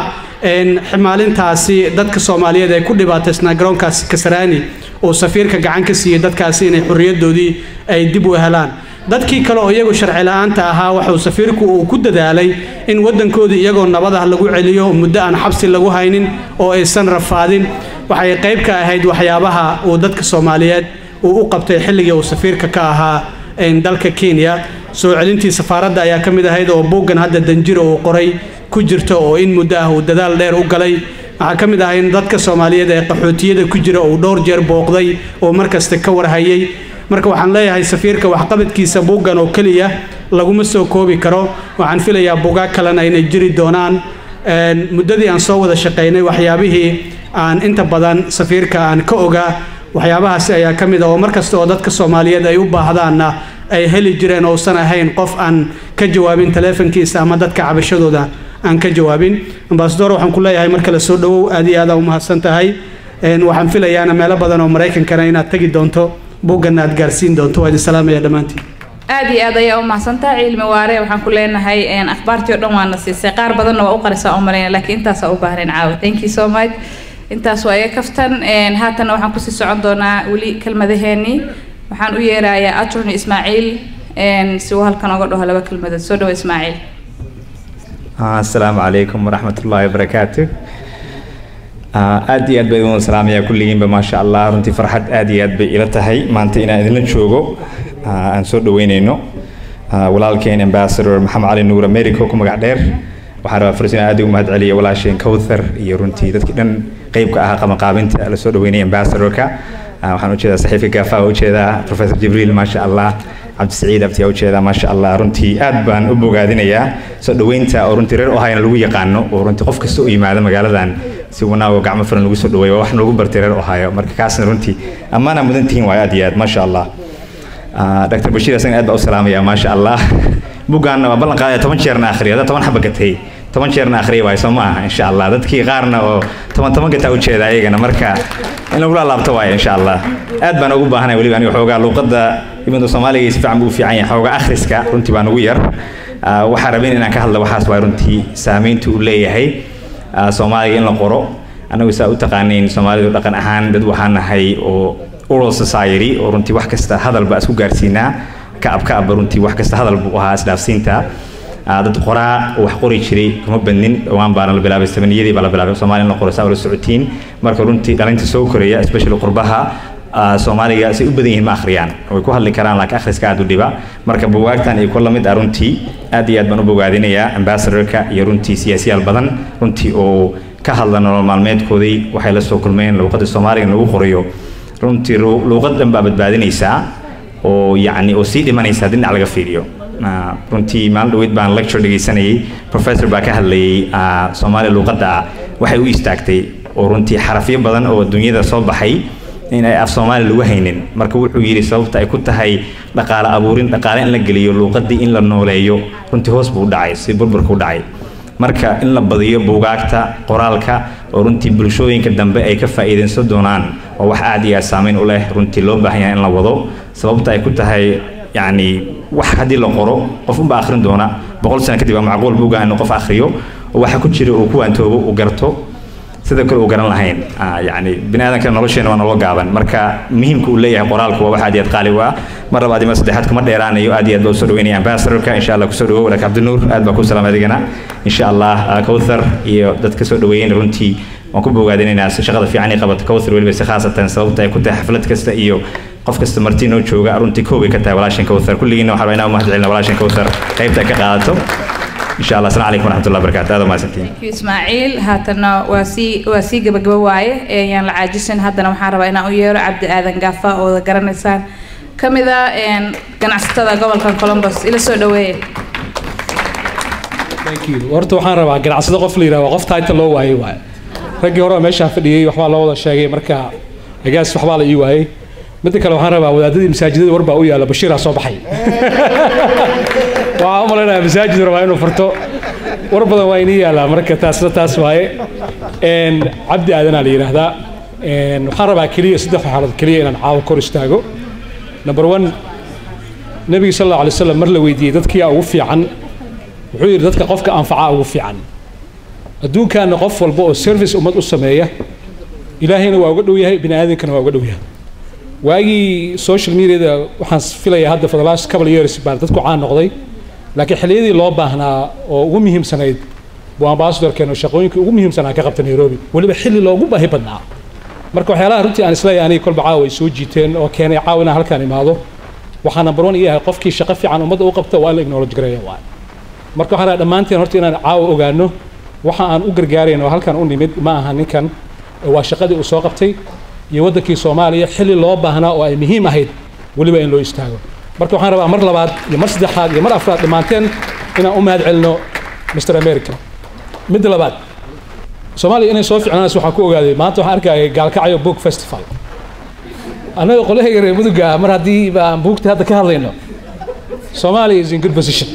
maalintaasi dadka soomaaliyeed ee ku dhibaataysnaa garoonkaasi kasaraani oo safiirka gacan ka siiyey dadkaasi inay xorriyadoodii ay dib u helaan dadkii kale oo iyagu sharci la-aanta ahaa waxuu safiirku uu ku dadaalay in waddankoodii iyagoo nabad ah lagu celiyo muddo aan xabsi lagu haynin oo aysan rafaadin waxay qayb ka ahayd waxyaabaha uu dadka soomaaliyeed uu u qabtay xilligii uu safiirka ka ahaa dalka kenya soo celintii safaaradda ayaa ka mid ahayd oo buuggan hadda danjiro uu qoray ku jirta oo in muddo ah uu dadaal dheer u galay waxaa ka mid ahaa in dadka soomaaliyeed ee qaxootiyada ku jira uu dhowr jeer booqday oo markasta ka warhayay marka waxaan leeyahay safiirka waxqabadkiisa buuggan oo keliya laguma soo koobi karo waxaan filayaa buugaag kalena inay jiri doonaan muddadii aan soo wada shaqaynay waxyaabihii aan inta badan safiirka aan ka ogaa waxyaabahaasi ayaa ka mid ah oo markasta oo dadka soomaaliyeed ay u baahdaanna ay heli jireen ousan ahayn qof aan ka jawaabin taleefankiisa ama dadka cabashadooda aan ka jawaabin ambasador waxaan ku leeyahay mar kale soo dhowow aad iyo aada umahadsan tahay waxaan filayaana meelo badan oo maraykankana inaad tegi doonto buugganna aad gaarsiin doonto waa idin salaamaya dhammaantiin aad iyo aad ayaa u mahadsantaha cilmi waare waxaan ku leenahay akhbaartii o dhan waana siisay qaar badanna waa u qarisaa u malayna laakiin intaasaa u baahnayn caawa thank you so much intaas waa iga kaftan haatanna waxaan kusii socon doonaa weli kelmadaheenii waxaan u yeerayaa attorney ismaaciil si uu halkan oga dhaho laba kelmadood soo dhawo ismaaciil asalaamu calaykum waraxmat ullaahi wabarakaatu aad iyo aad baa idin wada salaamaya kulligiinba maasha allah runtii farxad aad iyo aad bay ila tahay maanta inaan idinla joogo aan soo dhaweyneyno walaalkeen ambassador maxamed cali nuur america ku magac dheer waxaan rabaa fursad inaan aad ugu mahad celiyo walaasheen kowthar iyo runtii dadkii dhan qeybka ahaa qabanqaabinta la soo dhaweynaya ambassadorka Ah, waxaan ujeedaa saxiifka gaafa ujeedaa professor jibriil maasha allah cabdisaciid abtiyaa ujeedaa maasha allah runtii aad baan u bogaadinayaa soo dhaweynta oo runtii reer ohayna lagu yaqaano oo runtii qof kasta u yimaada magaaladan si wanaago gacmo furan lagu soo dhaweeyo waa wax noogu bartay reer ohayo marka kaasna runtii ammaana mudan tihiin waayo aad iyo aad maasha allah Ah, dr bashiir asagana aad baa u salaamaya maasha allah bugaanna waa ballan qaadaya toban jeerna akhriya hadda toban xaba gatay toban jeerna akhriya waayo soo ma aha insha allah dadkii qaarna oo toban toban gataa ujeeda ayagana marka in lagula laabto waayo insha allah aad baan ugu baahanay weliba aniga xoogaa luuqadda ibnu soomaaliga si fiican buu u fiican yahay xoogaa akhriska runtii baan ugu yar Ah, waxaan rabin inaan ka hadla waxaas waa runtii saameynta uu leeyahay ah, soomaaliga in la qoro annagu saa u taqaanayn soomaalidu dhaqan ahaan dad waxaan nahay oo oral society oo runtii wax kasta hadal baa isku gaarsiinaa kacab kacabba runtii wax kasta hadal buu ahaa isdhaafsiinta Ah, dad qoraa oo wax qori jiray kuma badnin dhowaan baana la bilaabay sabaniyadii baa la bilaabay soomaaliya in la qoro saa ula socotiin marka runtii dhalinta soo koraya especially qurbaha ah, soomaaliga say u badan yihiin ma akhriyaan way ku hadli karaan laakiin akhriska aad u dhiba marka bugaagtan iyo kuwa lamid ah runtii aad iyo aad baan u bogaadinayaa ambassadorka iyo runtii siyaasiyaal badan runtii oo ka hadla nolol maalmeedkoodii waxay la soo kulmeen luuqadda soomaaliga in lagu qorayo runtii ru- luuqad dhan baa badbaadinaysaa oo yacni oo sii dhimanaysa haddii dhinac laga fiiriyo Ah, runtii maalin dhaweyd baan lecture dhegaysanayay professor baa ka hadlayay ah, soomaaliya luuqadda ah waxay u istaagtay oo runtii xarafyo badan oo dunyada soo baxay in ay af soomaali lagu haynin marka wuxuu yidhi sababta ay ku tahay dhaqaale abuurin dhaqaale in la geliyo luuqadii in la nooleeyo runtii hoos buu u dhacay si burburka u dhacay marka in la badiyo buugaagta qoraalka oo runtii bulshooyinka dambe ay ka faa'iidaysan doonaan oo wax aad iyo aad saameyn u leh runtii loo baahan yahay in la wado sababta ay ku tahay yacni wax haddii la qoro qof unba akhrin doona boqol sano kadib waa macquul buuga inuu qof akhriyo oo waxa ku jira uu ku waantoobo uu garto sida kale uu garan lahayn Ah, yacni bini aadamka nolosheena waa nolol gaaban marka muhiimka uu leeyahay qoraalku waa wax aad iyo aad qaali u ah mar labaad iyo mar saddexaad kuma dheeraanayo aad iyo aad baa usoo dhaweynaya ambassadorka insha allah kusoo dhawow walaak cabdinuur aad baa ku salaam adigana insha allah ah, kowthar iyo dadka soo dhaweeyeen runtii waan ku bogaadinaynaa si shaqada fiican ay qabato kowthar weliba si khaasatan sababta ay ku tahay xaflad kasta iyo qof kasta marti noo jooga runtii koobay ka tahay walaashan kowthar kulligiina waxaan rabaa inaan u mahad celina walaashan kowthar qaybta ay ka qaadato insha allah asalamu calaykum waraxmatullahi wabarakaatu aad umahadsantiin Thank you, ismaaciil haatana waa sii waa sii gabagaba waaye ee yaan la caajisan haddana waxaan rabaa inaan u yeero cabdi aadan gaafa oo wada garanaysaan ka mid ah een, ganacsatada gobolka columbus ila soo dhaweeya Thank you. horta waxaan rabaa ganacsado qof la yidhaha waa qof title loo waayey waaye raggii hore oo meeshaa fadhiyey waxbaa loo wada sheegay marka agaas waxbaa la ii waayey midda kale waxaan rabaa wadaadadii masaajidada war baa u yaalla bashiiraa soo baxay waxaan u malaynayaa masaajid rabaa inuu furto war badan waa inii yaallaa marka taasna taas waaye Een, cabdi aadanaa la yidhaahdaa Een, waxaan rabaa keliya saddex xaaladood keliya inaan caawa kor istaago number one nabiga sal alla alay wasalam mar la weydiiyey dadkiyaa ugu fiican wuxuu yidhi dadka qofka anfacaa ugu fiican adduunkaana qof walba oo service ummad u sameeya ilaahayna waa uga dhow yahay bini aadankana waa uga dhow yahay waagii social mediada waxaan filayaa hadda for the last couple of years baan dadku caan noqday laakiin xilliyadii loo baahnaa oo ugu muhiimsanayd buu ambassadorkeenu shaqooyinkii ugu muhiimsanaa ka qabta nairobi weliba xilli loogu baahi badnaa marka waxyaalaha runtii aan isleeyahay aniga kolba caawa ay soo jiiteen oo keenay caawa inaan halkaan imaado waxaa number one iyahay qofkii shaqo fiican ummadda u qabta waa in la acknowledge gareeya waay marka waxaan rabaa dhammaanteen horta inaan caawa ogaano waxa aan u gargaarayno oo halkan u nimid ma aha ninkan ee waa shaqadii uu soo qabtay iyo waddankii soomaaliya xilli loo baahnaa oo ay muhiim ahayd weliba in loo istaago marka waxaan rabaa mar labaad iyo mar saddexaad iyo mar afraad dhammaanteen inaan u mahad celino mr america midda labaad soomaaliya inay soo ficnaanayso waxaan ku ogaaday maanta waxaan arkaya gaalkacyo book festival annaga qolahayga reer muduga ah mar haddii aan buugta hadda ka hadlayno soomaaliya is in good position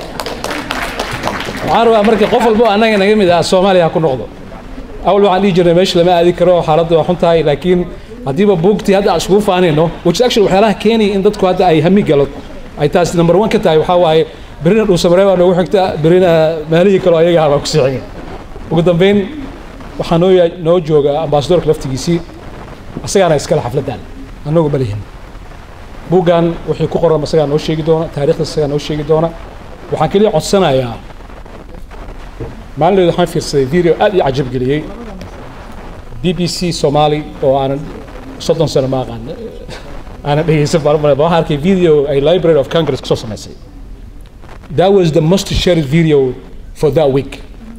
waxaan rabaa marka qof walbo annaga naga mid ah soomaaliya ha ku noqdo awal waxaan dhihi jirnay meesha lama aadi karo xaaladda waa xun tahay laakiin haddiiba buugtii hadda aan isugu faanayno which is actually waxyaalaha keenaya in dadku hadda ay hami galo ay taas number one ka tahay waxaa waaye berina dhuusamaree baa noogu xigta berina meelihii kaloo ayaga baa ku sii xigay ugu dambeyn waxaa noo yaa- noo jooga ambaasadorka laftigiisii asagaana iskale xafladdan annagu ma lihin buuggan wixii ku qoran isagaa noo sheegi doona taariikhda isagaa noo sheegi doona waxaan keliya codsanayaa maalinleed waxaan fiirsaday video aad ii cajab geliyey b b c somali oo aanan soddon sano ma aqaan aanan dhegeysan baan u malayn. waxaan arkay video ay library of congress kasoo samaysay that was the most shared video for that week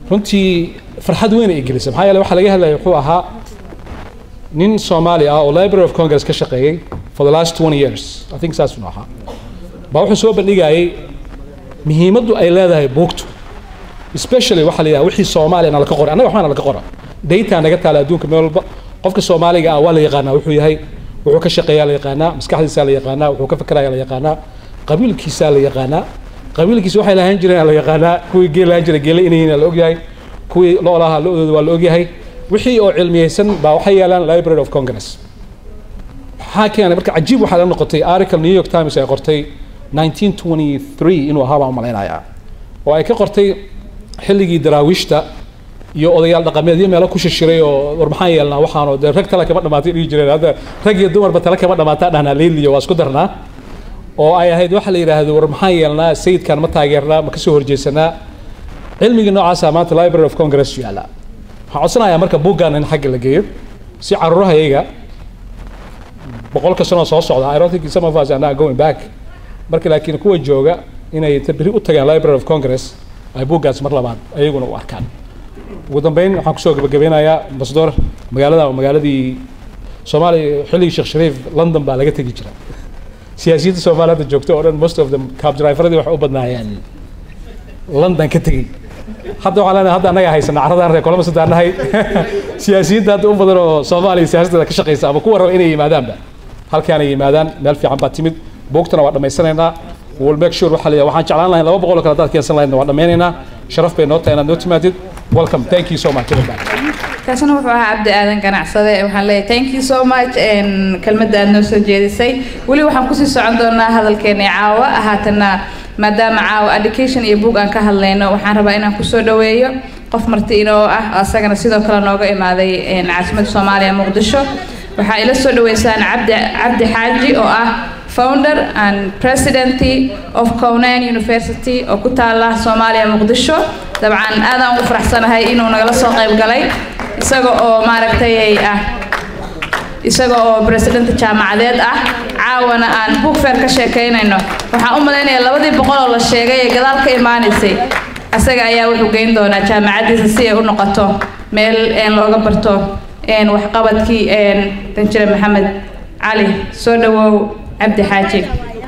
runtii farxad weyn ay gelisay maxaa yeele waxaa laga hadlaya wuxuu ahaa nin soomaali ah oo library of congress ka shaqeeyey for the last 20 years i think saas uu ahaa baa wuxuu soo bandhigayay muhiimaddu ay leedahay buugtu especially waxaa la yidhaha wixii soomaaliya na laga qoray annaga waxbaa na laga qora data naga taala adduunka meel walba qofka soomaaliga ah waa la yaqaanaa wuxuu yahay wuxuu ka shaqeeyaa la yaqaanaa maskaxdiisaa la yaqaanaa wuxuu ka fikerayaa la yaqaanaa qabiilkiisaa la yaqaanaa qabiilkiisa waxay lahaan jireen la yaqaanaa kuwii geel lahaan jiray geele inay yihiin la ogyahay kuwii loolaha lo-dooda waa la ogyahay wixii oo cilmiyeysan baa waxay yaalaan library of congress maxaa keenay marka cajiib waxaa la noqotay article new york times ay qortay 1923 inuu ahaa baan malaynayaa oo ay ka qortay xilligii daraawiishta iyo odayaal dhaqameedyo meelo ku shishiray oo war maxaan yeelnaa waxaanoo dee rag tale kama dhamaatay dhihi jireen hadda rag iyo dumarba tale kama dhamaataa dhahnaa leiliyo waa isku darnaa oo ay ahayd waxa la yidhaahdo war maxaan yeelnaa sayidkan ma taageernaa ma kasoo horjeesanaa cilmigii noocaasa maanta library of congress yaala waxaan codsanayaa marka buuggan in xagga la geeyo si caruurahayaga boqolka sanoo soo socda i don't think some of us are not going back marka laakiin kuwa jooga inay inta beri u tagaan library of congress ay buuggaas mar labaad ayaguna u arkaan ugu dambeyn waxaan kusoo gabagabeynayaa ambassador magaalada waa magaaladii soomaaliya xilligii sheekh shariif london baa laga tegi jira siyaasiyadda soomaaliyada joogta oo dhan most of them cab driveradii waxay u badnaayeen london ka tegey hadda waxaan leenahay hadda annaga haysana carradaan reer kolama sadaan nahay siyaasiyadda hadda u badan oo soomaaliya siyaasadda ka shaqeysa ama kuwa raba inay yimaadaanba halkaanay yimaadaan meel fiican baa timid buugtana waa dhammaysanaynaa will make sure waxaa la yidhaha waxaan jeclaan lahayn laba boqol oo kale haddaad keensan lahaydna waa dhammaynaynaa sharaf bay noo tahay inaad noo timaadid welcome thank you so much kaasina wuxuu ahaa cabdi aadan ganacsade waxaan leeyahay thank you so much kelmadda aad noo soo jeedisay weli waxaan kusii socon doonaa hadalkeena caawa haatana maadaama caawa education iyo book aan ka hadlayno waxaan rabaa inaan kusoo dhaweeyo qof marti inoo ah asagana sidoo kale nooga imaaday caasimadda soomaaliya muqdisho waxaa ila soo dhaweysaan cabdi cabdi xaaji oo ah founder and president of Conan University oo ku taala Soomaaliya Muqdisho dabcan aadaan ugu faraxsanahay inuu nagala soo qayb galay isaga oo maaragtay ah isaga oo president jaamacadeed ah caawana aan book fair ka sheekaynayno waxaan u malaynayaa labadii boqol oo la sheegay ee gadaal ka imaanaysay asaga ayaa wuxuu geyn doonaa jaamacadiisa si ay u noqoto meel looga barto waxqabadkii danjire maxamed cali soo dhawow cabdi xaaji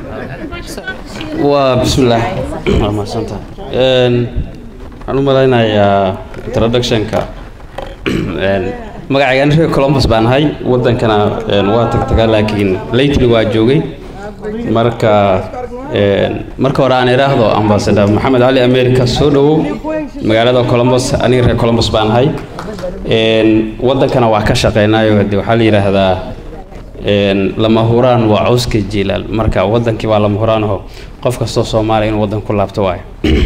waa bismillaah waa mahadsantaha waxaan u malaynayaa introductionka magacayga ani reer columbus baan ahay wadankana waa tagtagaa laakiin lately waa joogay marka marka hore aan idhaahdo ambassador maxamed cali america soo dhawow magaalada columbus aniga reer columbus baan ahay wadankana waa ka shaqeynaayo de waxaa la yidhaahdaa lama huraan waa cawska jilaal marka wadankii waa lama huraanaho qof kastoo soomaaliya inuu wadan ku laabto waayo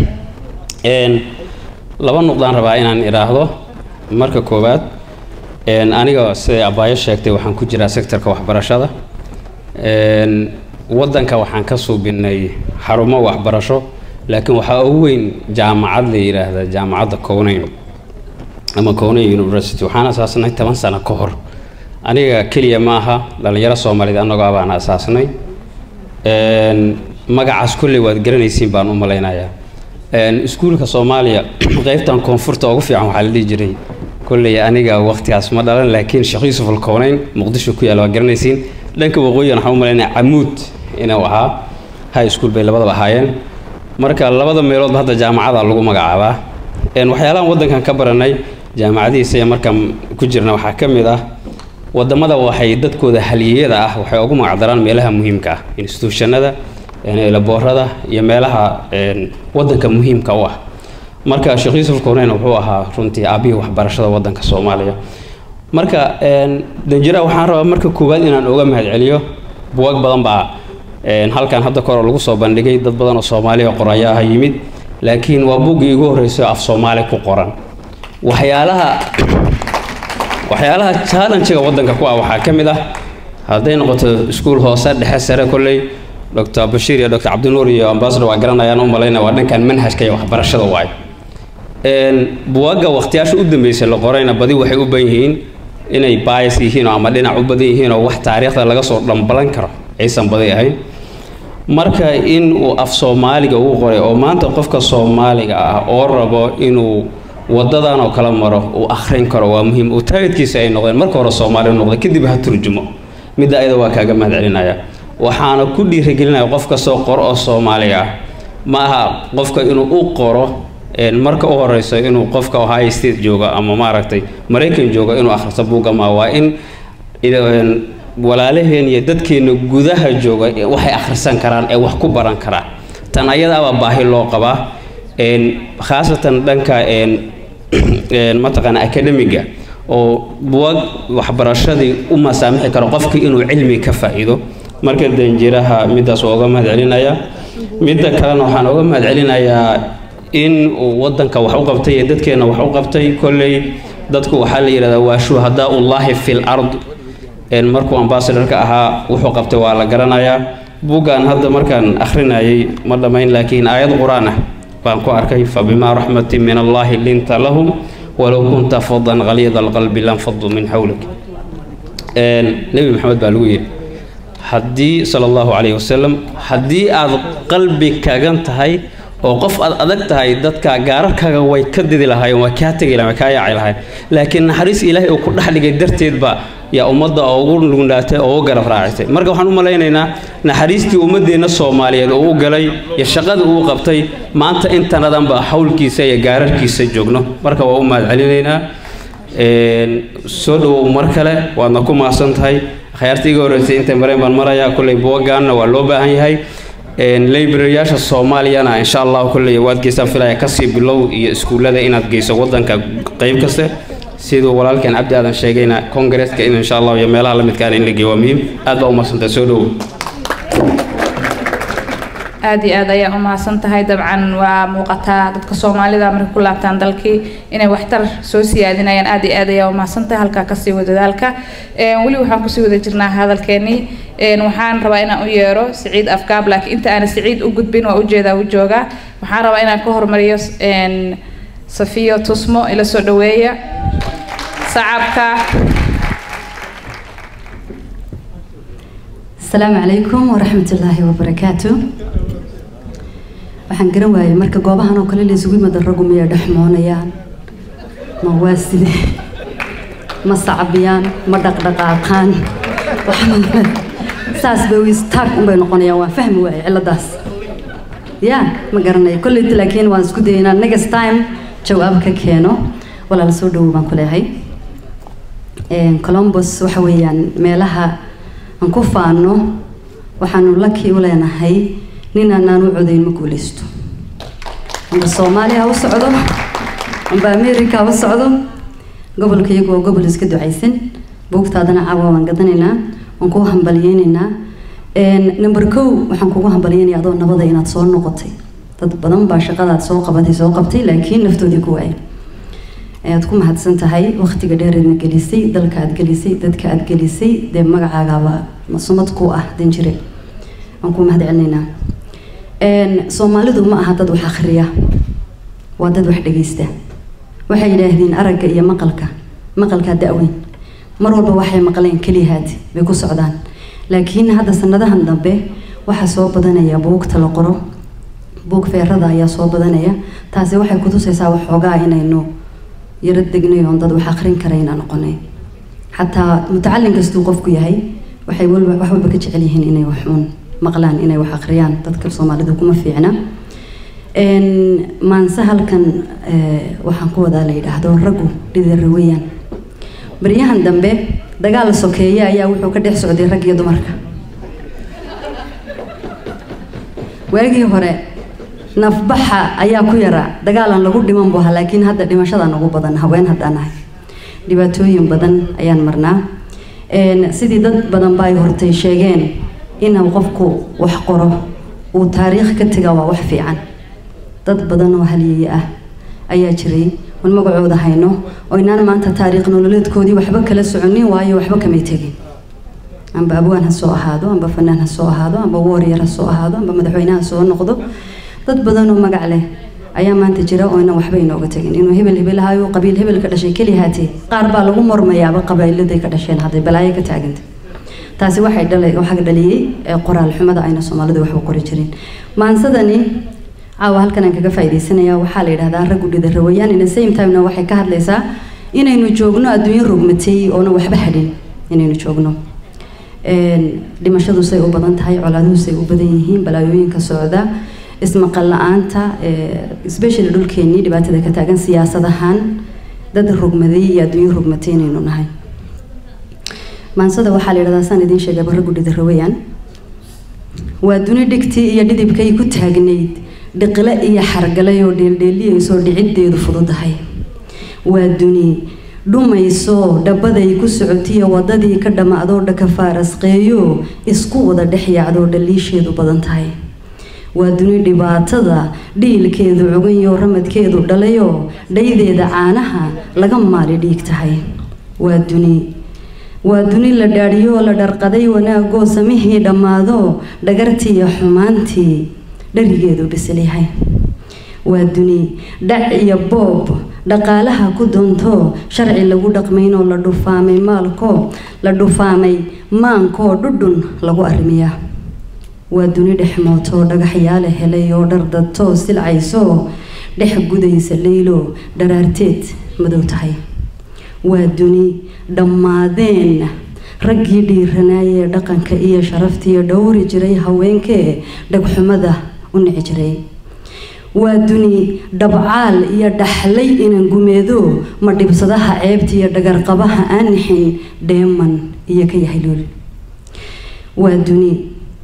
laba nuqdaan rabaa inaan idhaahdo marka koowaad aniga siday abaayo sheegtay waxaan ku jiraa sectorka waxbarashada wadanka waxaan ka suubinay xarumo waxbarasho laakiin waxaa ugu weyn jaamacad la yidhaahda jaamacadda cownayn ama cownayn university waxaan asaasnay toban sano ka hor aniga keliya ma aha dhallinyaro soomaaliyeed annagoo ah baan asaasnay magacaas kolley waad garanaysiin baan u malaynayaa iskuulka soomaaliya qeybtan koonfurta ugu fiican waxaa la dhihi jiray kolley aniga waqtigaas ma dhalan laakiin sheekh yuusuf alkownayn muqdisho ku yaalla waa garanaysiin dhanka waqooyigan waxaan u malaynayaa camuud inuu ahaa high school bay labadaba ahaayeen marka labada meeloodba hadda jaamacada lagu magacaabaa waxyaalahan waddankan ka baranay jaamacadihiisa iyo markaan ku jirna waxaa ka mid ah wadamada waxay dadkooda haliyeyada ah waxay ugu magacdaraan meelaha muhiimka ah institutionada laboorada iyo meelaha wadanka muhiimka u ah marka sheekh yuusuf kowneyn wuxuu ahaa runtii aabihii waxbarashada wadanka soomaaliya marka danjira waxaan rabaa marka koowaad inaan uga mahadceliyo buwag badan baa halkan hadda kahor lagu soo bandhigay dad badan oo soomaaliya qorayaaha yimid laakiin waa buggii igu horreysay af soomaali ku qoran waxyaalaha waxyaalaha challenge-ga wadanka ku ah waxaa ka mid ah hadday noqoto iskuul hoose dhexe sare kolley dr bashiir iyo dr cabdinuur iyo ambassador waa garanayaan u malaynaya waa dhankan manhajka iyo waxbarashada waay buwagga waqtiyaasha u dambeysay la qorayna badi waxay u ban yihiin inay bias yihiin oo ama dhinac u badan yihiin oo wax taariikhda laga soo dhambalan karo aysan badi ahayn marka in uu af soomaaliga uu qoray oo maanta qofka soomaaliga ah oo rabo inuu wadadan oo kala maro uu akhrin karo waa muhiim uu taagidkiisa ay noqdeen marka hore soomaali u noqday kadib ha turjumo midda ayada waa kaaga mahad celinaya waxaana ku dhiirigelinaya qof kastoo qoro oo soomaali ah ma aha qofka inuu u qoro een, marka u horeyso inuu qofka ohio state jooga ama maaragtay maraykan jooga inuu akhristo buugga ma waa in een, walaalaheen iyo dadkeena gudaha jooga ee waxay akhrisan karaan ee wax ku baran karaan tan ayadaaba baahi loo qabaa een, khaasatan dhanka een, een, mataqaana academiga oo buwag waxbarashadii u masaamixi karo qofkii inuu cilmi ka faa'iido marka danjiraha middaas waa uga mahad celinaya midda kalena waxaan uga mahad celinayaa in uu wadanka wax u qabtay iyo dadkeena wax u qabtay kolley dadku waxaa la yidhahdaa waa shuhadaa ullaahi fil ard een markuu ambassadorka ahaa wuxuu qabtay waa la garanayaa buuggan hadda markaan akhrinayay ma dhammayn laakiin aayad qur-aan ah baan ku arkay fabimaa raxmatin min allaahi linta lahum walow kunta fadan qaliida alqalbi lanfaduu min xawlik een nebi maxamed baa lagu yidhi haddii sala allahu calayhi wasalam haddii aad qalbi kagan tahay oo qof aad adag tahay dadka gaararkaaga way ka didi lahaayeen way kaa tegi lahayen way kaa yaaci lahayen laakiin naxariis ilaahay uu ku dhex dhigay darteedba yaa ummadda ugu nugnaatay oo u garab raacisay marka waxaan u malaynaynaa naxariistii ummaddeenna soomaaliyeed oo u galay iyo shaqadii uu qabtay maanta intanadanba hawlkiisa iyo gaararkiisa joogno marka waa u mahad celinaynaa een, soo dhowow mar kale waadna ku mahadsan tahay akhyaarta iga horreysay inta mareen baan marayaa kolley buwagaanna waa loo baahan yahay een, library-yaasha soomaaliyana insha allah kolley waad geysaan filaya kasii bilow iyo iskuullada inaad geyso wadanka qeyb kaste siduu walaalkeen cabdi aadan sheegayna kongareeska in insha allah iyo meelaha la midkaan in la geeyo waa muhiim aad baa u mahadsantahay soo dhowow aad iyo aad ayaa u mahadsan tahay dabcan waa muuqataa dadka soomaalida markay ku laabtaan dalkii inay waxtar soo siyaadinayaan aad iyo aad ayaa u mahadsan tahay halkaa kasii wada dadaalka Een, weli waxaan kusii wada jirnaa hadalkeenii Een, waxaan rabaa inaan u yeero siciid afkaab laakiin inta aana siciid u gudbin waa ujeedaa u joogaa waxaan rabaa inaan ka hormariyo een, safiyo tusmo ila soo dhaweeya sacabka asalaamu calaykum waraxmatullaahi wabarakaatu waxaan garan waayay marka goobahan oo kale laysugu yimada raggu miyay dhexmoonayaan ma waa sidee ma sacbiyaan ma dhaqdhaqaaqaan Waxaan- saas bay istaag unbay noqonayaan waan fahmi waayay ciladaas ya ma garanayo kolleyta laakiin waan isku dayaynaa next time jawaab ka keeno walaala soo dhowow baan ku leeyahay Een, columbus waxa weeyaan meelaha aan ku faano waxaanu laki u leenahay nin aanaan u codayn ma guuleysto amba soomaaliya ha u socdo amba america ha u socdo gobolka iyagu waa gobol iska ducaysan buugtaadana caawa waan gadanaynaa waan kuu hambalyeynaynaa Een, number kow waxaan kugu hambalyeynayaa adoo nabada inaad soo noqotay dad badan baa shaqadaad soo qabatay soo qabtay laakiin naftoodii ku waayay ayaad ku mahadsan tahay waqtiga dheereedna gelisay dalka aad gelisay dadka aad gelisay dee magacaagaaba sumad ku ah danjire waan ku mahad celinaynaa Een, soomaalidu ma aha dad wax akhriya waa dad wax dhegeysta waxay yidhaahdeen aragga iyo maqalka maqalkaa da-weyn mar walba waxay maqleen keliyahaad bay ku socdaan laakiin hadda sanadahan dambe waxaa soo badanaya buugta la qoro buug feerada ayaa soo badanaya taasi waxay kutusaysaa waxoogaa inaynu yaro degnay oon dad wax akhrin karayna noqonay xataa mutacalin kastuu qofku yahay waxay walba wax walba ka jecel yihiin inay wax uun maqlaan inay wax akhriyaan dadka soomaalida kuma fiicna Een, maanse halkan eh, waxaan ku wadaa la yidhaahdo raggu dhidira weeyaan baryahan dambe dagaal sokeeye ayaa wuxuu ka dhex socday rag iyo dumarka waagii hore nafbaxa ayaa ku yara dagaalan lagu dhiman bu ahaa laakiin hadda dhimashadaan ugu badan haween haddaan ahay dhibaatooyin badan ayaan marnaa Een, sidii dad badan ba ay hortay sheegeen inuu qofku wax qoro uu taariikh ka taga waa wax fiican dad badan oo halyeeye ah ayaa jiray oon magacooda hayno oo inaan maanta taariikh nololeedkoodii waxba kala soconin waayo waxba kamay tegin amba abwaan ha soo ahaado amba fanaan ha soo ahaado amba warrior ha soo ahaado amba madaxweyne ha soo noqdo dad badan oo magac leh ayaa maanta jira oo inaan waxba inooga tegin inuu hebel hebel ahayo qabiil hebel ka dhashay keli haatee qaar baa lagu mormayaaba qabiiladay ka dhasheen hadday balaayo ka taaganta taasi waxay dhalay waxaa dhaliyey ee qoraal xumada ayna soomaalida waxba qori jirin maansadani caawa halkan aan kaga faa'iidaysanaya waxaa la yidhahdaa raggu dhida rawayaan in the same time-na waxay ka hadlaysaa inaynu joogno adduunyo rogmatay oona waxba hadhin inaynu joogno dhimashadu say u badan tahay colaaduhu say u badan yihiin balaayooyinka socda ismaqal la-aanta especially dhulkeenii dhibaatada ka taagan siyaasad ahaan dad rogmaday iyo adduunyo rogmatay inaynu nahay maansada waxaa la yidhahdaa saan idiin sheegay barra gudhida rawayaan waa duni dhigtii iyo dhidibkay ku taagnayd dhiqile iyo xargalay oo dheeldheeliyaysoo dhiciddeedu fududahay waa duni dhumayso dhabaday ku socotiyo wadadii ka dhammaadoo dhaka faarasqeeyo isku wada dhex yaacdoo dhaliisheedu badan tahay waa duni dhibaatada dhiilkeedu cuganyo ramadkeedu dhalayoo dhaydeeda caanaha laga maali dhiig tahay waa duni waa duni la dhaadhiyoo la dharqaday wanaagoo samihii dhammaado dhagartiiyo xumaantii dharigeedu bisilyahay waa duni dhac iyo boob dhaqaalaha ku doonto sharci lagu dhaqmaynoo la dhufaamay maalko la dhufaamay maankoo dhudhun lagu arrimiyaa waa duni dhexmootoo dhagaxyaale helay oo dhardadtoo silcaysoo dhex gudaysa leylo dharaarteed madow tahay waa duni dhammaadeen raggii dhiiranaayee dhaqanka iyo sharaftiiyo dhowri jiray haweenkee dhagxumada u nici jiray waa duni dhabcaal iyo dhaxlay inan gumeedo ma dhibsadaha ceebta iyo dhagarqabaha aan nixin dheeman iyo ka yahay lool waa duni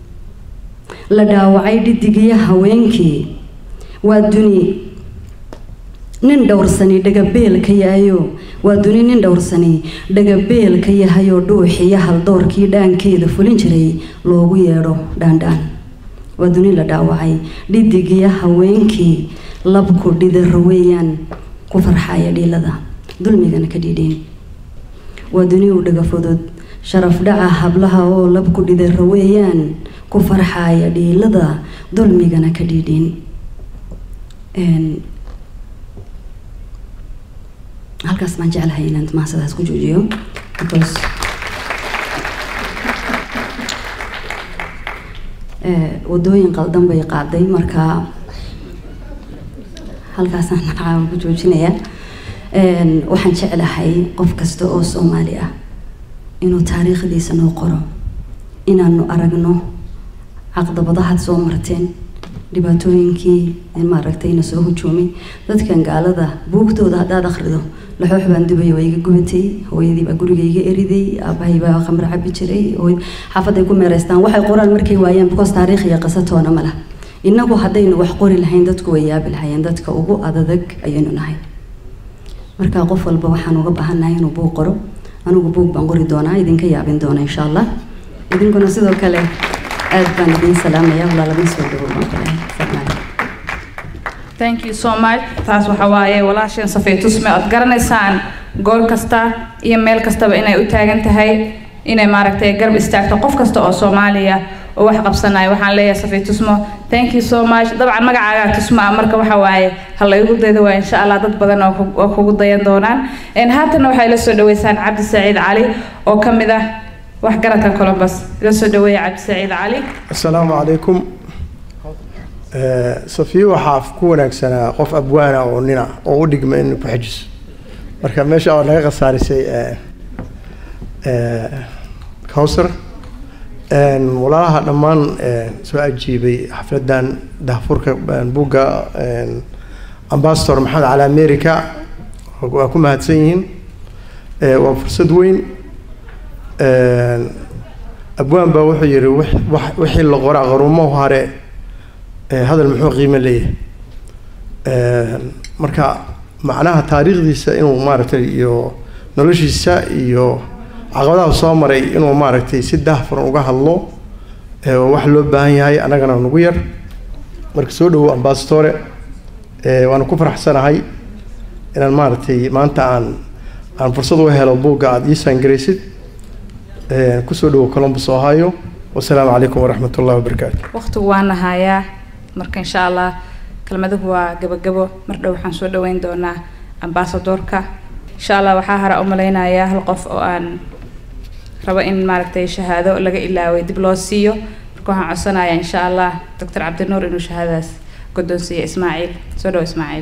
la dhaawacay dhidigiyo haweenkii waa duni nin dhowrsani dhagabeelka yahayo waa duni nin dhowrsani dhagabeelka yahayoo dhuuxiyo haldoorkii dhaankeeda fulin jiray loogu yeedho dhaandhaan waa duni la dhaawacay dhidigiyo haweenkii labku dhidaro weeyaan ku farxaya dhiilada dulmigana ka dhiidheen waa duni u dhaga fudud sharaf dhaca hablaha oo labku dhidaro weeyaan ku farxaya dhiilada dulmigana ka dhiidheen halkaas baan jeclahay inaan maasadaas ku joojiyo because wadooyin qaldan bay qaaday marka halkaasaan caawa ku joojinaya waxaan jeclahay qof kasta oo soomaali ah inuu taariikhdiisa noo qoro inaanu aragno caqdabadahaad soo marteen dhibaatooyinkii maaragtay na soo hujuumay dadkan gaalada buugtooda haddaad akhrido laxoox baan dubay waa iga gubatay hooyadii baa guriga iga eriday aabahay baa khamr cabi jiray xaafaday ku meereystaan waxay qoraan markay waayaan because taariikh iyo qisatoona ma lah innagu haddaynu wax qori lahayn dadku way yaabi lahayeen dadka ugu adadag ayaynu nahay marka qof walba waxaan uga baahannahay inuu buug qoro anigu buug baan qori doonaa idinka yaabin doona insha allah idinkuna sidoo kale aad baan idiin salaamaya walaalama soo dhawow baan ku lehay thank you so much taas waxa waaye walaasheen safaytusme ood garanaysaan gool kasta iyo meel kastaba inay u taagan tahay inay maaragtay garab istaagto qof kasta oo soomaaliya oo wax qabsanaya waxaan leeyahay safaytusmo thank you so much dabcan magacaagaa tusmo ah marka waxa waaye ha laygu daydo waa insha allah dad badan oo ku- oo kugu dayan doonaan haatana waxay la soo dhaweysaan cabdi saciid cali oo ka mid ah waxgaradka columbus ila soo dhaweeya cabdi saciid cali asalaamu calaykum safiyo waxaa ku wanaagsanaa qof abwaana oo nina oo u dhigma in ku xejiso marka meesha oo naga khasaarisay cowsar walaalaha dhammaan soo ajiibay xafladan dahfurka buugga ambassador maxamed cali america waa ku mahadsan yihiin waa fursad weyn abwaan baa wuxuu yihi wix- wax- wixii la qoraa qarumo hare ee hadal muxuu qiimo leeyahay marka macnaha taariikhdiisa inuu maaragtay iyo noloshiisa iyo caqabadaha soo maray inuu maaragtay si daahfuran uga hadlo ee waa wax loo baahan yahay annagana nagu yar marka soo dhawow ambasadore waana ku faraxsanahay inaan maaragtay maanta aan aan fursad u helo buugga aada ii saangaraysid kusoo dhawow columbus ohio wasalaamu calaykum waraxmat ullahi wabarakaatu waqtigu waa nahayaa marka insha allah kelmaduhu waa gabagabo mar dhow waxaan soo dhaweyn doonaa ambasadorka insha allah waxaa hara u malaynayaa hal qof oo aan rabo in maaragtay shahaado laga ilaaway dib loo siiyo marka waxaan codsanayaa insha allah doctor cabdinuur inuu shahaadadaas guddoonsiiya ismaaciil soo dhow ismaaciil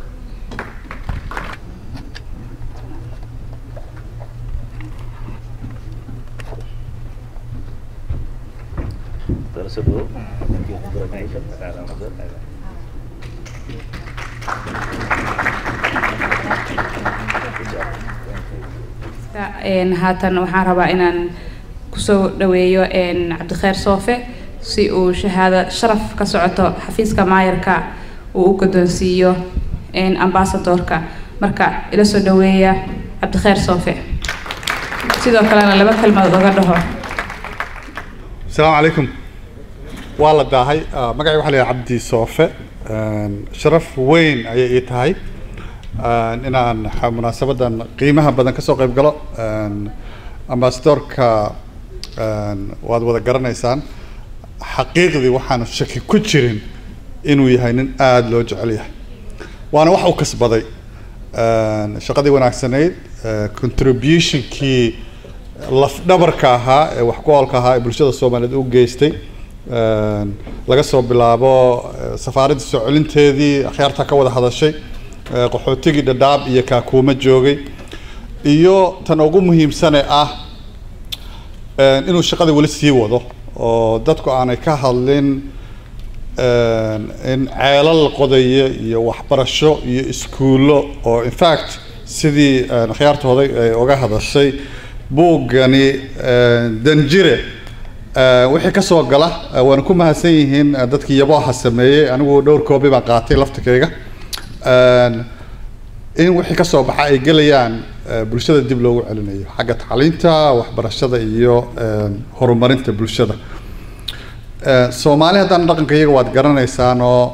Een, haatan waxaan rabaa inaan kusoo dhaweeyo een, cabdikheer soofe si uu shahaado sharaf ka socoto xafiiska maayarka uu u guddoonsiiyo een, ambaasadorka marka ila soo dhaweeya cabdikheer soofe sidoo kalena laba kelmadood oga dhaho السلام عليكم والله داهي آه، مقعي وحلي عبدي صوفة آه، شرف وين أي إيه تهاي آه، إن أنا ح- مناسبة قيمها بدن كسو قيب قلو أمباستور كا واد ودا قرنيسان حقيقي وحان الشكل كتشرين إنو يهينن آد لو جعليه وأنا وحو كسبضي شقدي وناكسنيد contribution kii laf dhabarka ahaa ee wax ku oolka ahaa ee bulshada soomaaliyeed u geystay Een, laga soo bilaabo eh, safaaradda soo celinteedii akhyaarta ka wada hadashay eh, qaxootigii dhadhaab iyo kaakuuma joogay iyo tan ugu muhiimsane ah een, inuu shaqada weli sii wado oo dadku aanay ka hadlin een, in ceelal qodaya iyo waxbarasho iyo iskuullo oo in fact sidii een, akhyaartooday ay uga hadashay buuggani een, danjire Eh, wixii ka soo gala eh, waan ku mahadsan yihiin eh, dadkii yabooha sameeyey anigu dhowr koobi baan qaatay laftikayga Een, in wixii ka soo baxa ay gelayaan eh, bulshada dib loogu celinayo xagga tacliinta waxbarashada iyo een, horumarinta bulshada Eh, soomaali haddana dhaqanka iyaga waad garanaysaan oo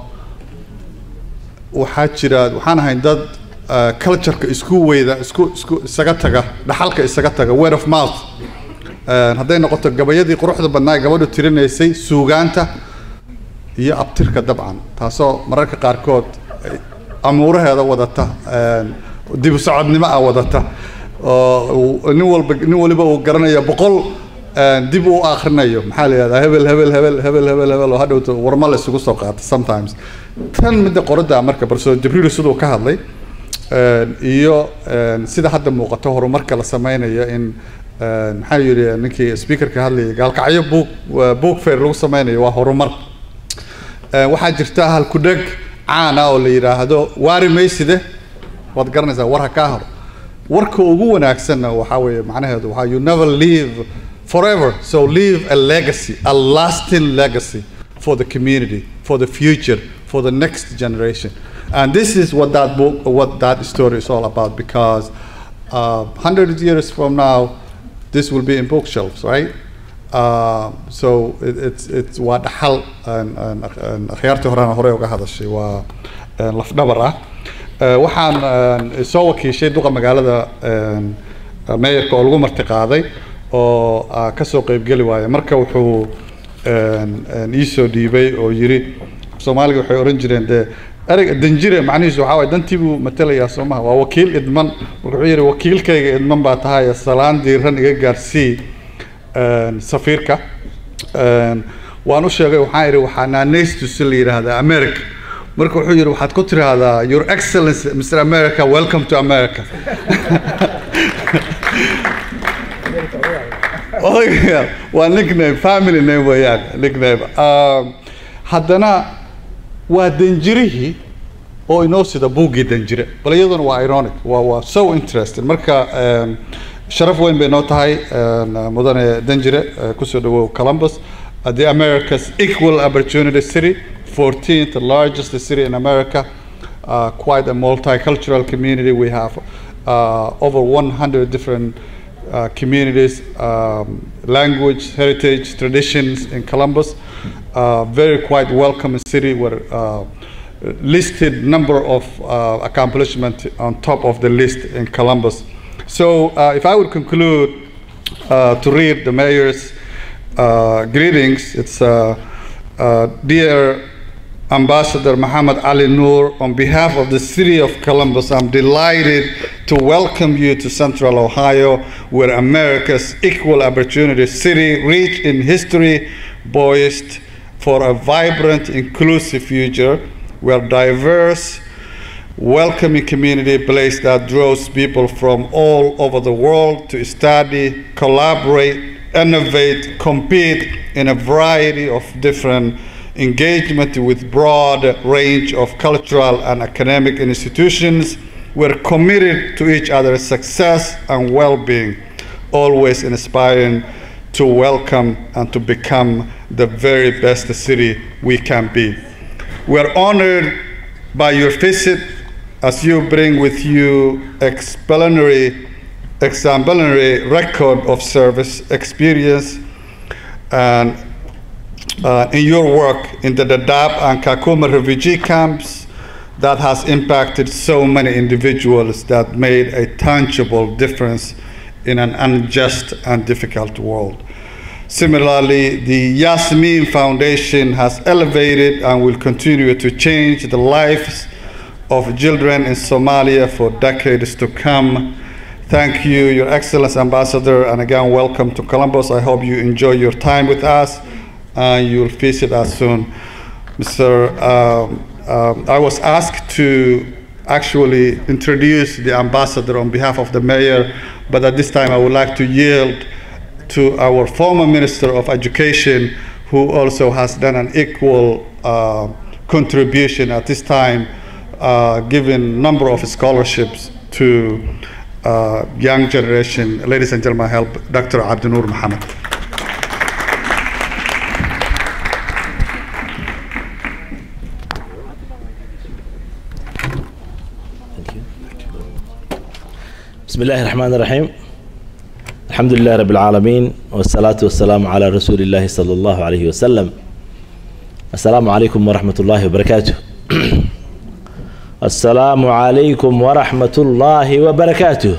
waxaa jira waxaan ahayn dad eh, cultureka isku weyda isku isku isaga taga dhaxalka isaga taga word of mouth Een, hadday noqoto gabayadii quruxda badnaa ee gabadhu tirinaysay suugaanta iyo abtirka dabcan taasoo mararka qaarkood ay amuuraheeda wadata een, dib u socodnimo ah wadata oo uu- nin walba nin waliba uu garanaya boqol een, dib u akhrinayo maxaa la yihahdaa hebel hebel hebel hebel hebel hebel oo hadhowto warma la isugu soo qaata sometimes tan midda qoradda marka barso jibriil siduu ka hadlay een, iyo een, sida hadda muuqato horumarka la sameynayo in een, maxaa yidhi ninkii speakerka hadlayay gaalkacyo book book fair lagu sameynayo waa horumar Een, waxaa jirta hal kudheg caan ah oo la yidhaahdo waari mayside waad garanaysaa war ha kaa haro warka ugu wanaagsanna waxaa weeye macnaheedu waxaa you never leave forever so leave a legacy a lasting legacy for the community for the future for the next generation and this is what that book what that story is all about because uh, 100 years from now this will be in bookshelves right Uh, so it, it's it's waa dhaxal aan- aan- aan akhyaartii horena hore uga hadashay waa een, lafdhabar ah Eh, waxaan een, soo wakiishay duqa magaalada een, meeyarka oo lagu marti qaaday oo ah, kasoo qeybgeli waaya marka wuxuu een, een, ii soo dhiibay oo yiri soomaaliga waxay oran jireen dee ereyga danjire macnihiisu waxaa waay dantii buu matelayaa soo maha waa wakiil idman marka wuxuu yidhi wakiilkayga idman baa tahay salaan diiran iga gaarsii een, safiirka Een, waan u sheegay waxaan idhi waxaa naanaystu si la yidhaahdaa america marka wuxuu yidhi waxaad ku tiraahdaa your excellency mr america welcome to america Odayaal, waa nickname family name weeyaan nickname Um, haddana waa danjirihii oo inoo sida buuggii danjire bal iyaduna waa ironic waa waa so interesting marka um, sharaf weyn bay noo tahay um, mudane danjire uh, kusoo dhawow columbus uh, the america's equal opportunity city 14th largest city in america uh, quite a multicultural community we have uh, over 100 different uh, communities, um, language, heritage, traditions in Columbus. Uh, very quite welcoming city where uh, listed number of uh, accomplishments on top of the list in Columbus. So uh, if I would conclude uh, to read the mayor's uh, greetings, it's uh, uh, dear Ambassador Muhammad Ali Noor, on behalf of the city of Columbus, I'm delighted to welcome you to Central Ohio, where America's equal opportunity city, rich in history, poised for a vibrant, inclusive future. We are diverse, welcoming community place that draws people from all over the world to study, collaborate, innovate, compete in a variety of different engagement with broad range of cultural and academic institutions. We're committed to each other's success and well-being, always inspiring to welcome and to become the very best city we can be. We're honored by your visit as you bring with you exemplary, exemplary record of service experience and uh, in your work in the Dadaab and Kakuma refugee camps that has impacted so many individuals that made a tangible difference in an unjust and difficult world. Similarly, the Yasmin Foundation has elevated and will continue to change the lives of children in Somalia for decades to come. Thank you, Your Excellence Ambassador, and again, welcome to Columbus. I hope you enjoy your time with us and you'll visit us soon. Mr. Um, um, I was asked to actually introduce the ambassador on behalf of the mayor, but at this time I would like to yield to our former Minister of Education, who also has done an equal uh, contribution at this time, uh, giving number of scholarships to uh, young generation. Ladies and gentlemen, help Dr. Abdunur Muhammad. بسم الله الرحمن الرحيم الحمد لله رب العالمين والصلاة والسلام على رسول الله صلى الله عليه وسلم السلام عليكم ورحمة الله وبركاته السلام عليكم ورحمة الله وبركاته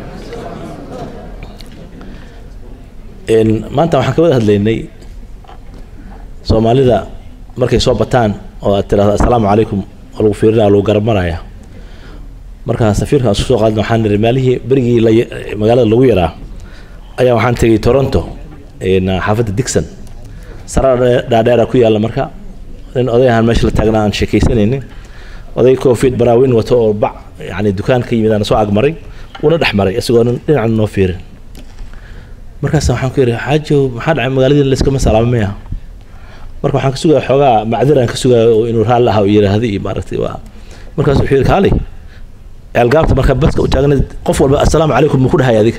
إن ما أنت waxaan ka wada hadlaynay soomaalida markay soo bataan oo aad tiraahdo assalaamu calaykum oo lagu fiirinaya lagu garamaraya markaa safiirka aan isku soo qaadna waxaan niri maalihii berigii la magaalada lagu yaraa ayaa waxaan tegay toronto xaafadda dixon sara dhaadheera ku yaalla marka nin oday ahaan meesha la taagnaa aan sheekaysanaynin oday covid baraawin wato oo bac yani dukaan ka yimid aan soo agmaray una dhex maray isagoonan dhinacan noo fiirin markaas waxaan ku yidhi xaajow maxaa dhacay magaaladii layskama salaamamaya marka waxaan ka sugaya xoogaa macdiraan ka sugaya oo inuu raalli aha yidhaahdo iyo maaragtay waa markaas wuxuu yidhi kaalay ceelgaabta marka baska u taagna qof walba assalaamu calaykum muu ku dhahay adiga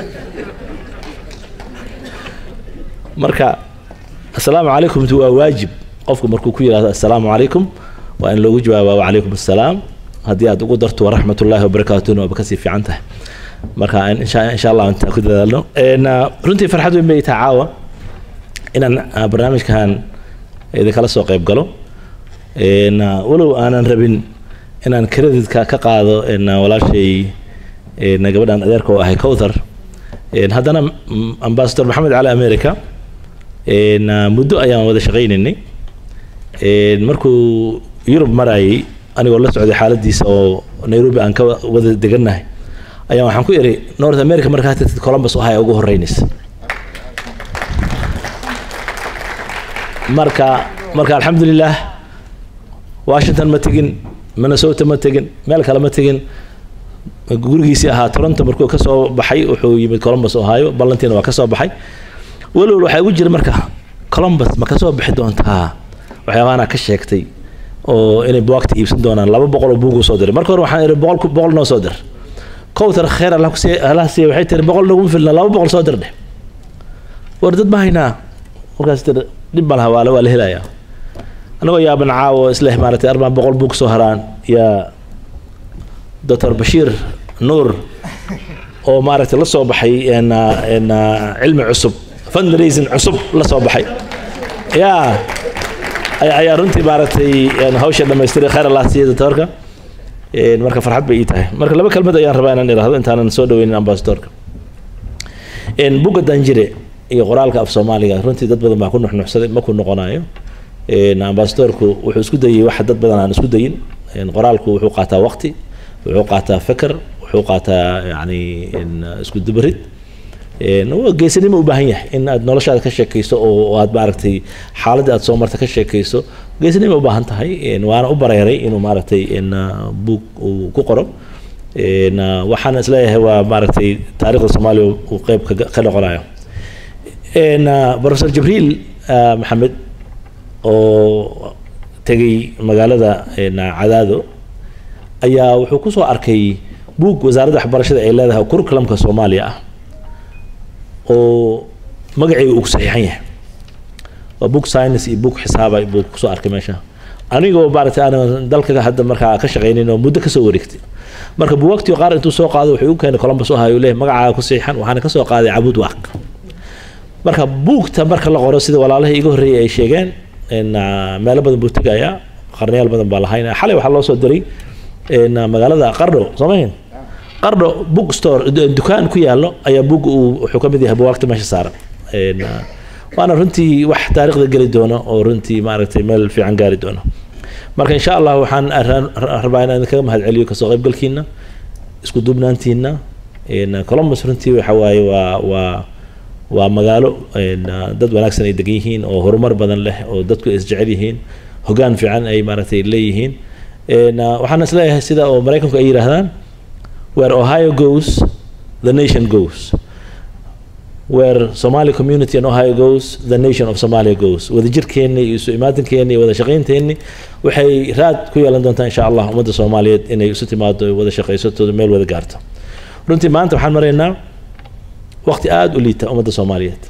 marka assalaamu calaykum waa waajib qofku markuu ku yidhahdo assalaamu calaykum waa in loogu jawaaba wacalaykum assalaam haddii aad ugu darto waraxmatullaahi wabarakaatuhna waaba kasii fiican tahay marka insha insha allah intaan ku dadaalno runtii farxad weyn bay tahay caawa inaan barnaamijkan idinkala soo qayb galo walow aanan rabin inaan creditka ka qaado walaashay gabadhan adeerka oo ahay cowthar haddana ambassador maxamed cali america muddo ayaan wada shaqaynaynay markuu yurub marayay anigoo la socday xaaladiisa oo nairobi aan ka wada degannahay ayaan waxaan ku iri north america markaa tagtid columbus ohio ugu horeynaysa marka marka alxamdulilah washington ma tegin minnesota ma tegin meel kale ma tegin gurigiisii ahaa toronto markuu ka soo baxay wuxuu yimid columbus ohio ballantiina waa ka soo baxay walowl waxaa igu jira marka columbus ma ka soo bixi doontaa waxyaabaana ka sheegtay oo inay buwaagta iibsan doonaan laba boqol oo buuguu soo diray marka hore waxaan ihi boqol boqol noo soo dir cowtar kheer allah kusiiy allah siiya waxay tiri boqol naguma filna laba boqol soo dir dheh war dad ma haynaa markaas tiri dhib ma laha waa waa la helayaa anagoo yaaban caawo isleh maaragtay arbaan boqol buug soo haraan yaa doctor bashiir nuur oo maaragtay la soo baxay cilmi cusub fundraising cusub la soo baxay yaa ayaa runtii maaragtay hawsha dhamaystiray khayr allah siiya doctorka marka farxad bay ii tahay marka laba kelmad ayaan rabaa inaan idhaahdo intaanan soo dhaweynin ambassadorka bugga danjire iyo qoraalka af soomaaliga runtii dad badan baa ku nuxnuxsaday ma ku noqonayo ambassadorku wuxuu isku dayay wax dad badan aan isku dayin qoraalku wuxuu qaataa waqti wuxuu qaataa feker wuxuu qaataa yani isku dubarid Een, waa geesinimo u baahan yahay in aad noloshaada ka sheekayso oo oo aad maaragtay xaaladda aad soo marta ka sheekayso geesinimo u baahan tahay Een, waana u bareeray inuu maaragtay in buug uu ku qoro Een, ah, waxaan isleeyahay waa maaragtay taariikhda soomaaliya uu qeyb ka ka noqonayo Een, ah, professor jibriil ah, maxamed oo tegay magaalada een, cadaado ayaa wuxuu ku soo arkay buug wasaaradda waxbarashada ay leedahay curriculumka soomaaliya ah oo magaceega uu ku saxiixan yahay waa book science iyo book xisaaba buu kusoo arkay meesha anigoo maaragtay aan dalkaga hadda markaa ka shaqaynin oo muddo kasoo wareegtay marka buugagtii qaar intuu soo qaado wuxuu u keenay columbus ohio leeyahay magacaaga ku saxiixan waxaana kasoo qaaday cabud waaq marka buugta marka la qoro sida walaalahii iga horreeyay ay sheegeen in ah, meelo badan buu tegayaa qarnayaal badan baa lahayn xalay waxaa loo soo diray in ah, magaalada qardho soomayn qardho book store du- dukaan ku yaallo ayaa buug uu wuxuu ka mid yahay buwaagta meesha saaran Een, ah, waana runtii wax taariikhda geli doono oo runtii maaragtay meel fiican gaari doono marka insha allah waxaan ra- ra- rabaa inaan kaga mahadceliyo kasoo qaybgalkiina isku duubnaantiina Een, columbus runtii waxa waaye waa waa waa magaalo een, ah, dad wanaagsan ay degan yihiin oo horumar badan leh oo dadku ay isjecel yihiin hogaan fiican ay maaragtay leeyihiin Een, ah, waxaan isleeyahay sida oo maraykanku ay yidhaahdaan where ohio goes the nation goes where somali community in ohio goes the nation of somalia goes wadajirkeenni iyo isu imaatinkeeni iyo wada shaqaynteenni waxay raad ku yeelan doontaa insha allah ummadda soomaaliyeed inay isu timaado ay wada shaqaysato meel wada gaarto runtii maanta waxaan maraynaa waqti aada u liita ummadda soomaaliyeed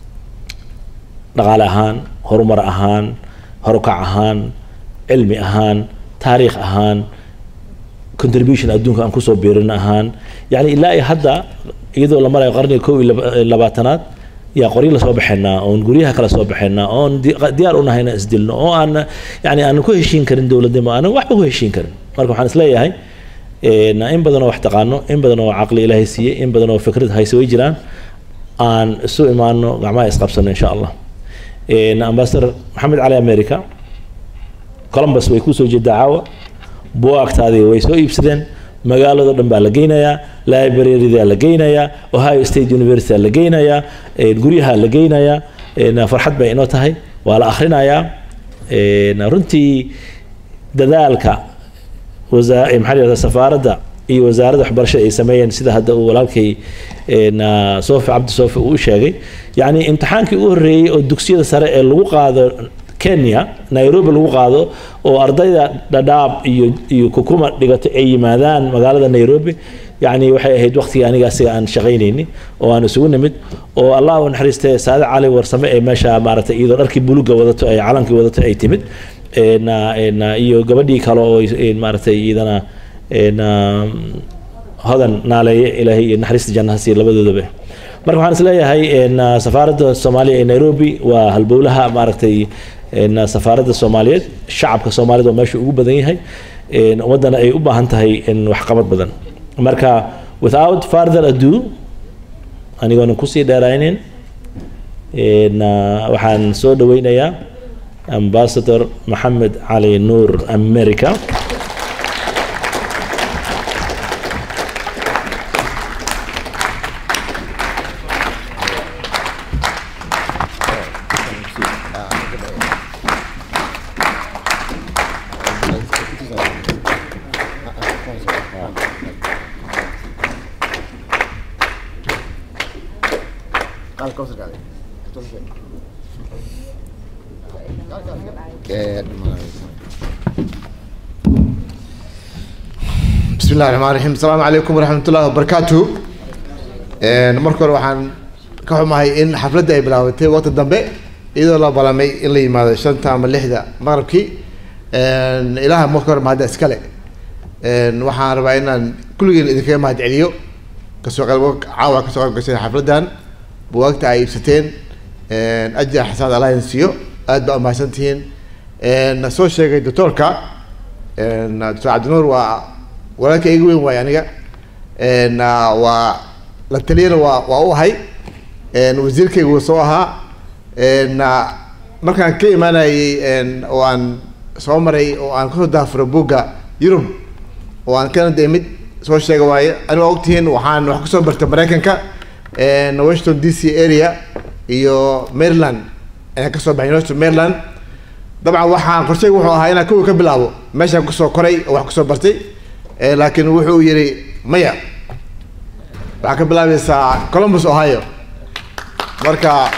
dhaqaale ahaan horumar ahaan horukac ahaan cilmi ahaan taariikh ahaan contribution adduunka aan kusoo biirin ahaan yani ilaa iyo hadda iyadoo la marayo qarniga kow iyo laba- labaatanaad yaa qoryo lasoo baxaynaa oon guryaha kala soo baxaynaa oon di- diyaar u nahay inaan isdilno oo aan yani aan ku heshiin karin dowladnimo aanan waxba ku heshiin karin marka waxaan isleeyahay een, in badan oo wax taqaano in badan oo caqli ilaahay siiyey in badan oo fikrad hayse way jiraan aan isu imaano gacmaha isqabsano insha allah Een, ambassador maxamed cali america columbus way kusoo jeedaa caawa buwaagtaadii way soo iibsadeen magaalado dhan baa la geynayaa librarida la geynayaa ohio state university la geynayaa een, guryaha la geynayaa een, farxad bay inoo tahay waa la akhrinayaa een, runtii dadaalka wasa- eh, maxaa la yidhahdaa safaaradda iyo wasaaradda waxbarashada ay sameeyeen sida hadda uu walaalkay een, ah, soofi cabdi soofi uu u sheegay yacni imtixaankii u horreeyey oo dugsiyada sare ee lagu qaado kenya nairobi lagu qaado oo ardayda dhadhaab iyo iyo kukuma dhigato ay yimaadaan magaalada nairobi yacni waxay ahayd waqtigii aniga asiga aan shaqaynayni oo aan isugu nimid oo allah u naxariistay saade cali warsame ee meesha maaragtay iyadoo dharkii buluga wadato ay calankii wadato ay timid een, ah, een, ah, iyo gabadhii kale oo een, maaragtay iyadana een, ah, hodan naaleeye ilaahay iyo naxariista jannaha siiya labadoodaba marka waxaan isleeyahay een, ah, safaaradda soomaaliya ee nairobi waa halbowlaha maaragtay een, ah, safaaradda soomaaliyeed shacabka soomaalida oo meesha ugu badan yahay een, ummaddana ay u baahan tahay in waxqabad badan marka without further ado anigoonan kusii dheeraynin een, ah, waxaan soo dhaweynayaa ambassador maxamed cali nuur america بسم الله الرحمن الرحيم السلام عليكم ورحمة الله وبركاته marka hore waxaan ka xumahay in xafladda ay bilaabatay waqti dambe iyadoo la balamay in la yimaado shanta ama lixda maqribkii ilaaha marka hore mahadda iskale waxaan rabaa inaan kulligeen idinkaga mahad celiyo kasoo qayb caawa kasoo qayb gashay xafladdan buwaagta ay iibsateen ajar xasaad alliance siiyo aad baa umahadsan tihiin soo sheegay doctoorka doctor cabdinuur waa walaalka iga weyn waay aniga n waa la taliyana waa waa u ahay wasiirkayga wuu soo ahaa n markaan ka imaanayay oo aan soo maray oo aan kasoo daafuro buugga yurub oo aan kana dee mid soo sheega waaye aniga waa ogtihiin waxaan wax kusoo bartay maraykanka een, washington d c area iyo maryland ayaan kasoo baxay university of maryland dabcan waxaan qorshayga wuxuu ahaa inaan kowi ka bilaabo meeshaan kusoo koray oo wax kusoo bartay Eh, laakiin wuxuu yidhi maya waxaa ka bilaabaysaa columbus ohio marka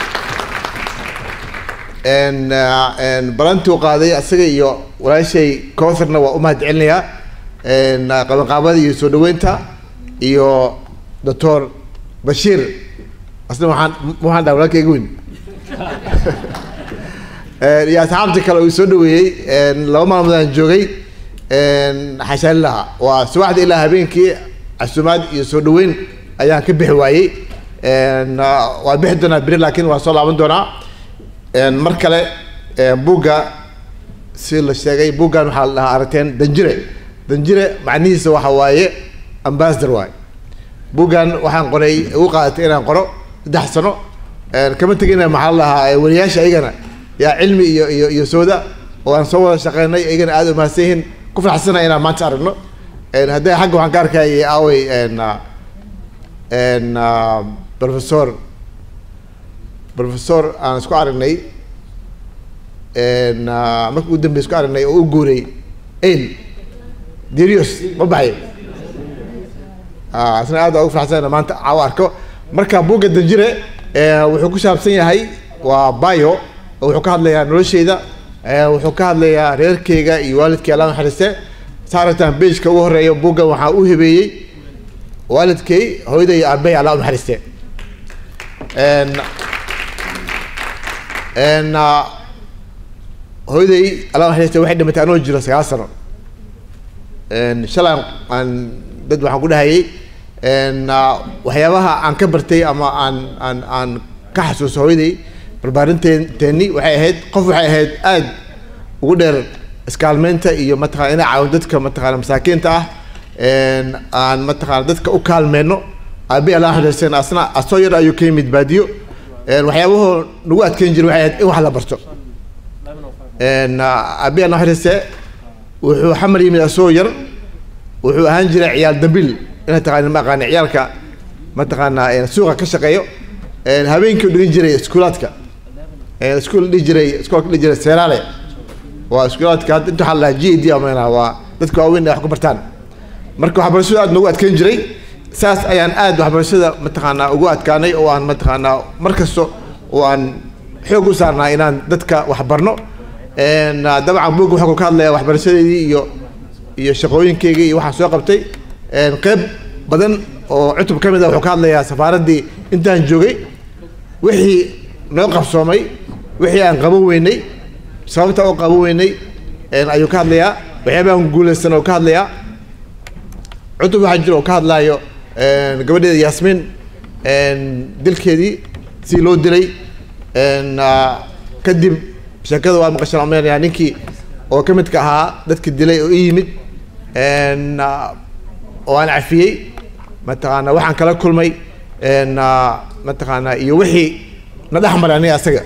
n n balantii u qaaday asaga iyo walaashay cowtherna waa u mahad celinayaa n qabanqaabada iyo soo dhaweynta iyo doctor bashiir asna waxaan waxaan dhaha walaalkayga weyn Eh, iyo asxaabta kale uu soo dhaweeyey n laba maalmood aan joogay n xashaali lahaa waa subaxda ilaa habeenkii casumaad iyo soo dhaweyn ayaan ka bixi waayey n waa bixi doonaa beri laakiin waa soo laaban doonaa n mar kale eh, buugga si la sheegay buuggan waxaa la dhahaa aragteen danjire danjire macnihiisa waxa waaye ambassador waaye buuggan waxaan qoray ugu qaadatay inaan qoro saddex sano n kama tegina maxaa la dhahaa eh, wariyaasha iyagana yaa cilmi iyo iyo iyo sooda oo aan soo wada shaqeynay iyagana aada umahadsan yihiin ku faraxsana inaan maanta aragno n haddii xagga waxaan ka arkayay aawey n n professor professor aan isku aragnay n markii ugu dambey isku aragnay oo u guuray ail dirius ma baxay Ah, isna aad baa ugu faraxsana maanta caawa arko marka buugga danjire eh, wuxuu ku saabsan yahay waa bio oo wuxuu ka hadlayaa nolosheyda eh, wuxuu ka hadlayaa reerkeyga iyo waalidkay alla naxariiste saa aragtaan bejka ugu horeeya buugga waxaa u hibeeyey waalidkay hooyaday iyo aabahay alla u naxariiste n n hooyaday alla u naxariiste waxay dhimatay anoo jiro sagaal sano n shalay aan dad waxaan ku dhahayay n waxyaabaha aan ka bartay ama aan aan aan ka xasuuso hooyaday barbaarinteeni waxay ahayd qof waxay ahayd aada ugu dheer iskaalmeynta iyo mataqana inay caawin dadka mataqana masaakiinta ah n aan mataqana dadka u kaalmeyno aabi alla xariirsan asna asoo yar ayuu ka yimid baadiyo n waxyaabahoo nagu adkeyn jiray waxay ahayd in wax la barto n aabi alla xariirse wuxuu xamar yimid asoo yar wuxuu ahaan jiray ciyaal dambil inay taqaani ma aqaani ciyaalka mataqaana suuqa ka shaqeeyo habeenkii u dhigan jiray iskuulaadka iskuul dhihi jiray iskoolka dhihi jiray seeraale waa iskuulaadka hadda inta waxaa la dhahaa g e d amena waa dadka waaweyn ay wax ku bartaan marka waxbarashada aad noogu adkeyn jiray saas ayaan aad waxbarashada mataqaanaa ugu adkaanay oo aan mataqaanaa mar kasto oo aan xoog u saarnaa inaan dadka wax barno dabcan buugga wuxuu ka hadlayaa waxbarashadeedii iyo iyo shaqooyinkeygii iyo waxaan soo qabtay qeyb badan oo cutub ka mid a wuxuu ka hadlayaa safaaraddii intaan joogay wixii noo qabsoomay wixii aan qaban weynay sababta oo qaban weynay ayuu ka hadlayaa waxyaabahan guulaysan oo ka hadlayaa cutub waxaa jira oo ka hadlaayo gabadheeda yaasmiin dilkeedii si loo dilay kadib sheekada waa maqashaan omeynaya ninkii oo ka midka ahaa dadki dilay oo i yimid oo aan cafiyey mataqaana waxaan kala kulmay mataqaana iyo wixii na dhex maray aniga asaga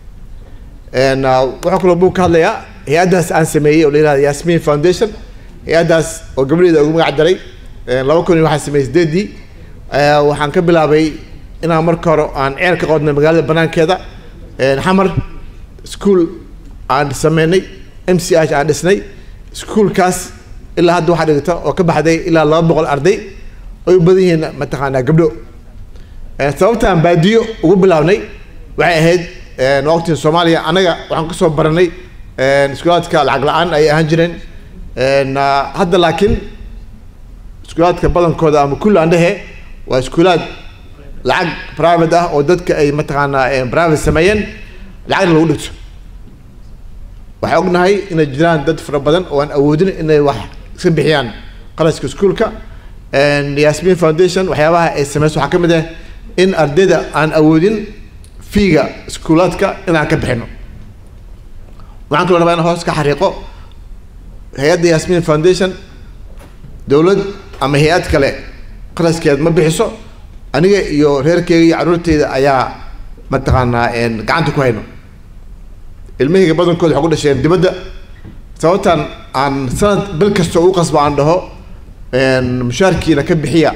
waxaa kaloo buu ka hadlayaa hay-addaas aan sameeyey oo la yihahda yasmin foundation hay-addaas oo gabadheeda ugu magac daray laba kun iyo waxaan sameeyey sideedii waxaan ka bilaabay inaan marka hore aan ceel ka qodnay magaalada banaankeeda xamar school aan sameynay m c h aan dhisnay schoolkaas ilaa hadda waxaa dhigata oo ka baxday ilaa laba boqol arday ay u badan yihiin mataqaanaa gabdho sababta aan baadiyo ugu bilaabnay waxay ahayd waqtiga soomaaliya annaga waxaan kasoo baranay iskuulaadka lacag la-aan ay ahaan jireen hadda laakiin iskuulaadka badankooda ama kulli aan dhehe waa iskuulaad lacag private ah oo dadka ay mataqaanaa private sameeyeen lacagna lagu dhigto waxaan ognahay inay jiraan dad fara badan oo aan awoodin inay wax iska bixiyaan qarashka iskuolka yasmin foundation waxyaabaha ay sameyso waxaa ka mid ah in ardayda aan awoodin fiiga iskuulaadka inaan ka bixino waxaan kaloo rabaa in hoos ka xariiqo hay-adda yasmin foundation dowlad ama hay-ad kale qaraskeed ma bixiso aniga iyo reerkeyga iyo carruurteyda ayaa mataqaanaa gacanta ku hayno ilmahayga badankooda waxay ku dhasheen dibadda sababtan aan sanad bil kasta u qasbo aan dhaho mushaarkiina ka bixiya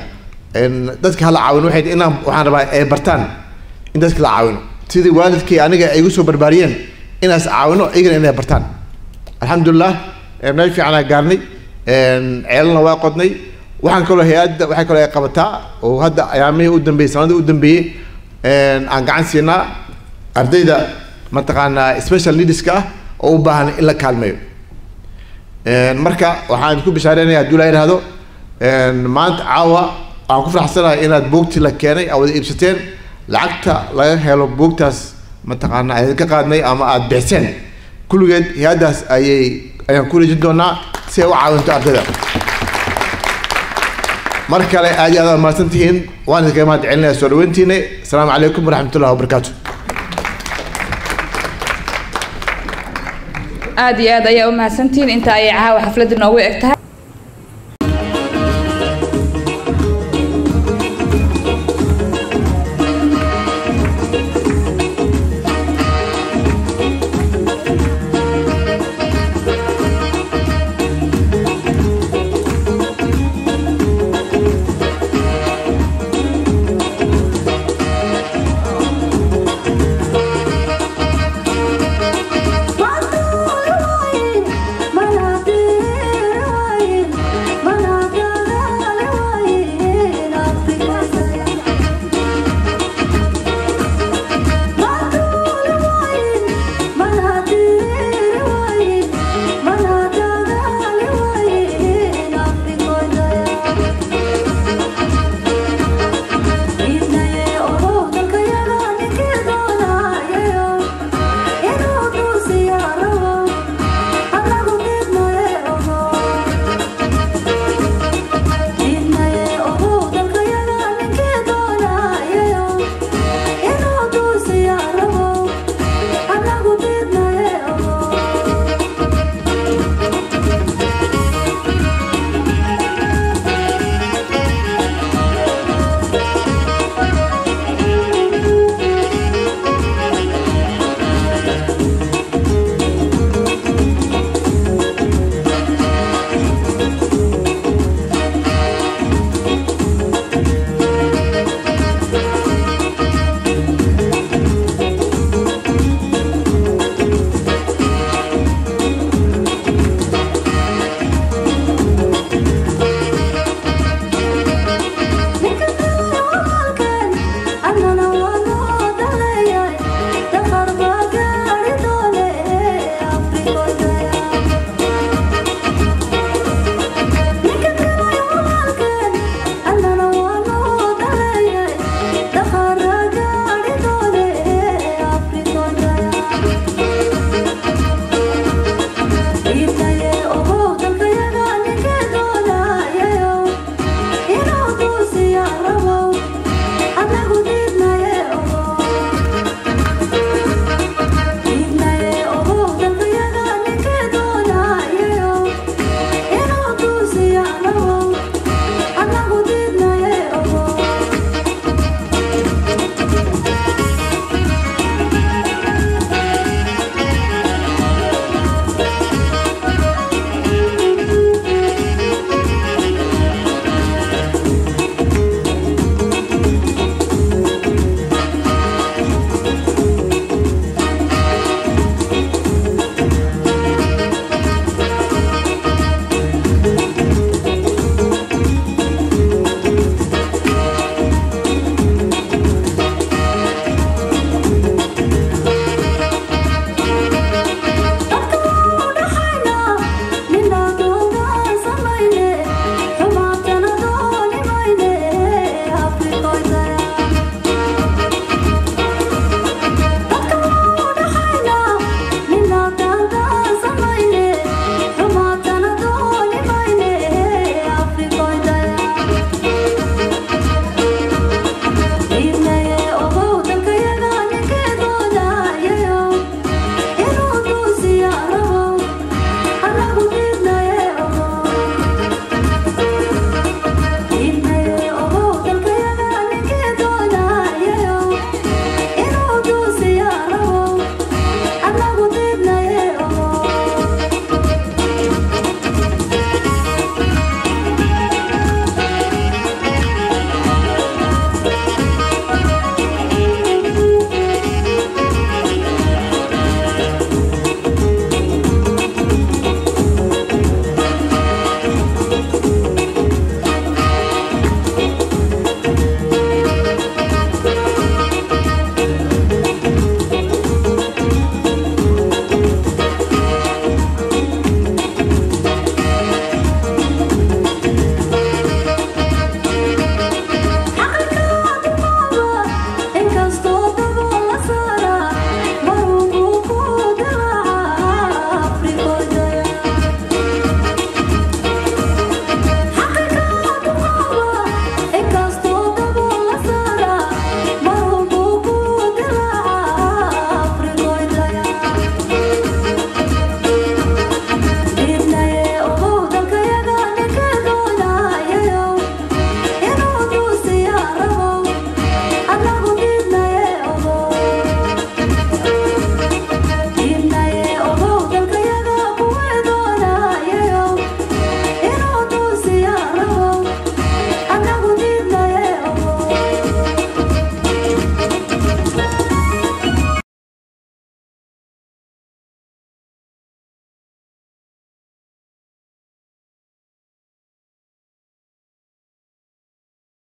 een, dadka hala caawino waxay tahay inaan waxaan rabaa ay bartaan in dadka la caawino sidii waalidkii aniga ay igu soo barbaariyeen inaas caawino iyagana inay bartaan alxamdulilah ee, meel fiicanaa gaarnay een, ceelna waa qodnay waxaan kaloo hay-adda waxay kaloo ay qabataa oo hadda ayaamihii u dambeeyey sanadii u dambeeyey een, aan gacan siinaa ardayda mataqaanaa special needska ah oo u baahan in la kaalmeeyo Een, marka waxaan ku bishaareynaya hadduu la yidhaahdo een, maanta caawa aan ku faraxsanahay inaad buugtii la keenay aad wada iibsateen lacagta laga helo buugtaas mataqaanaa ayaan ka qaadnay ama aad bixiseen kulligeed hay-addaas ayay ayaan ku rejin doonaa si ay u caawinto ardayda mar kale aad iyo aad aad mahadsan tihiin waan idinkaga mahad celinaya soo dhaweyntiina asalaamu calaykum waraxmatullahi wabarakaatu aad iyo aad ayaa u mahadsantihiin inta ayay caawa xafladda noogu eg tahay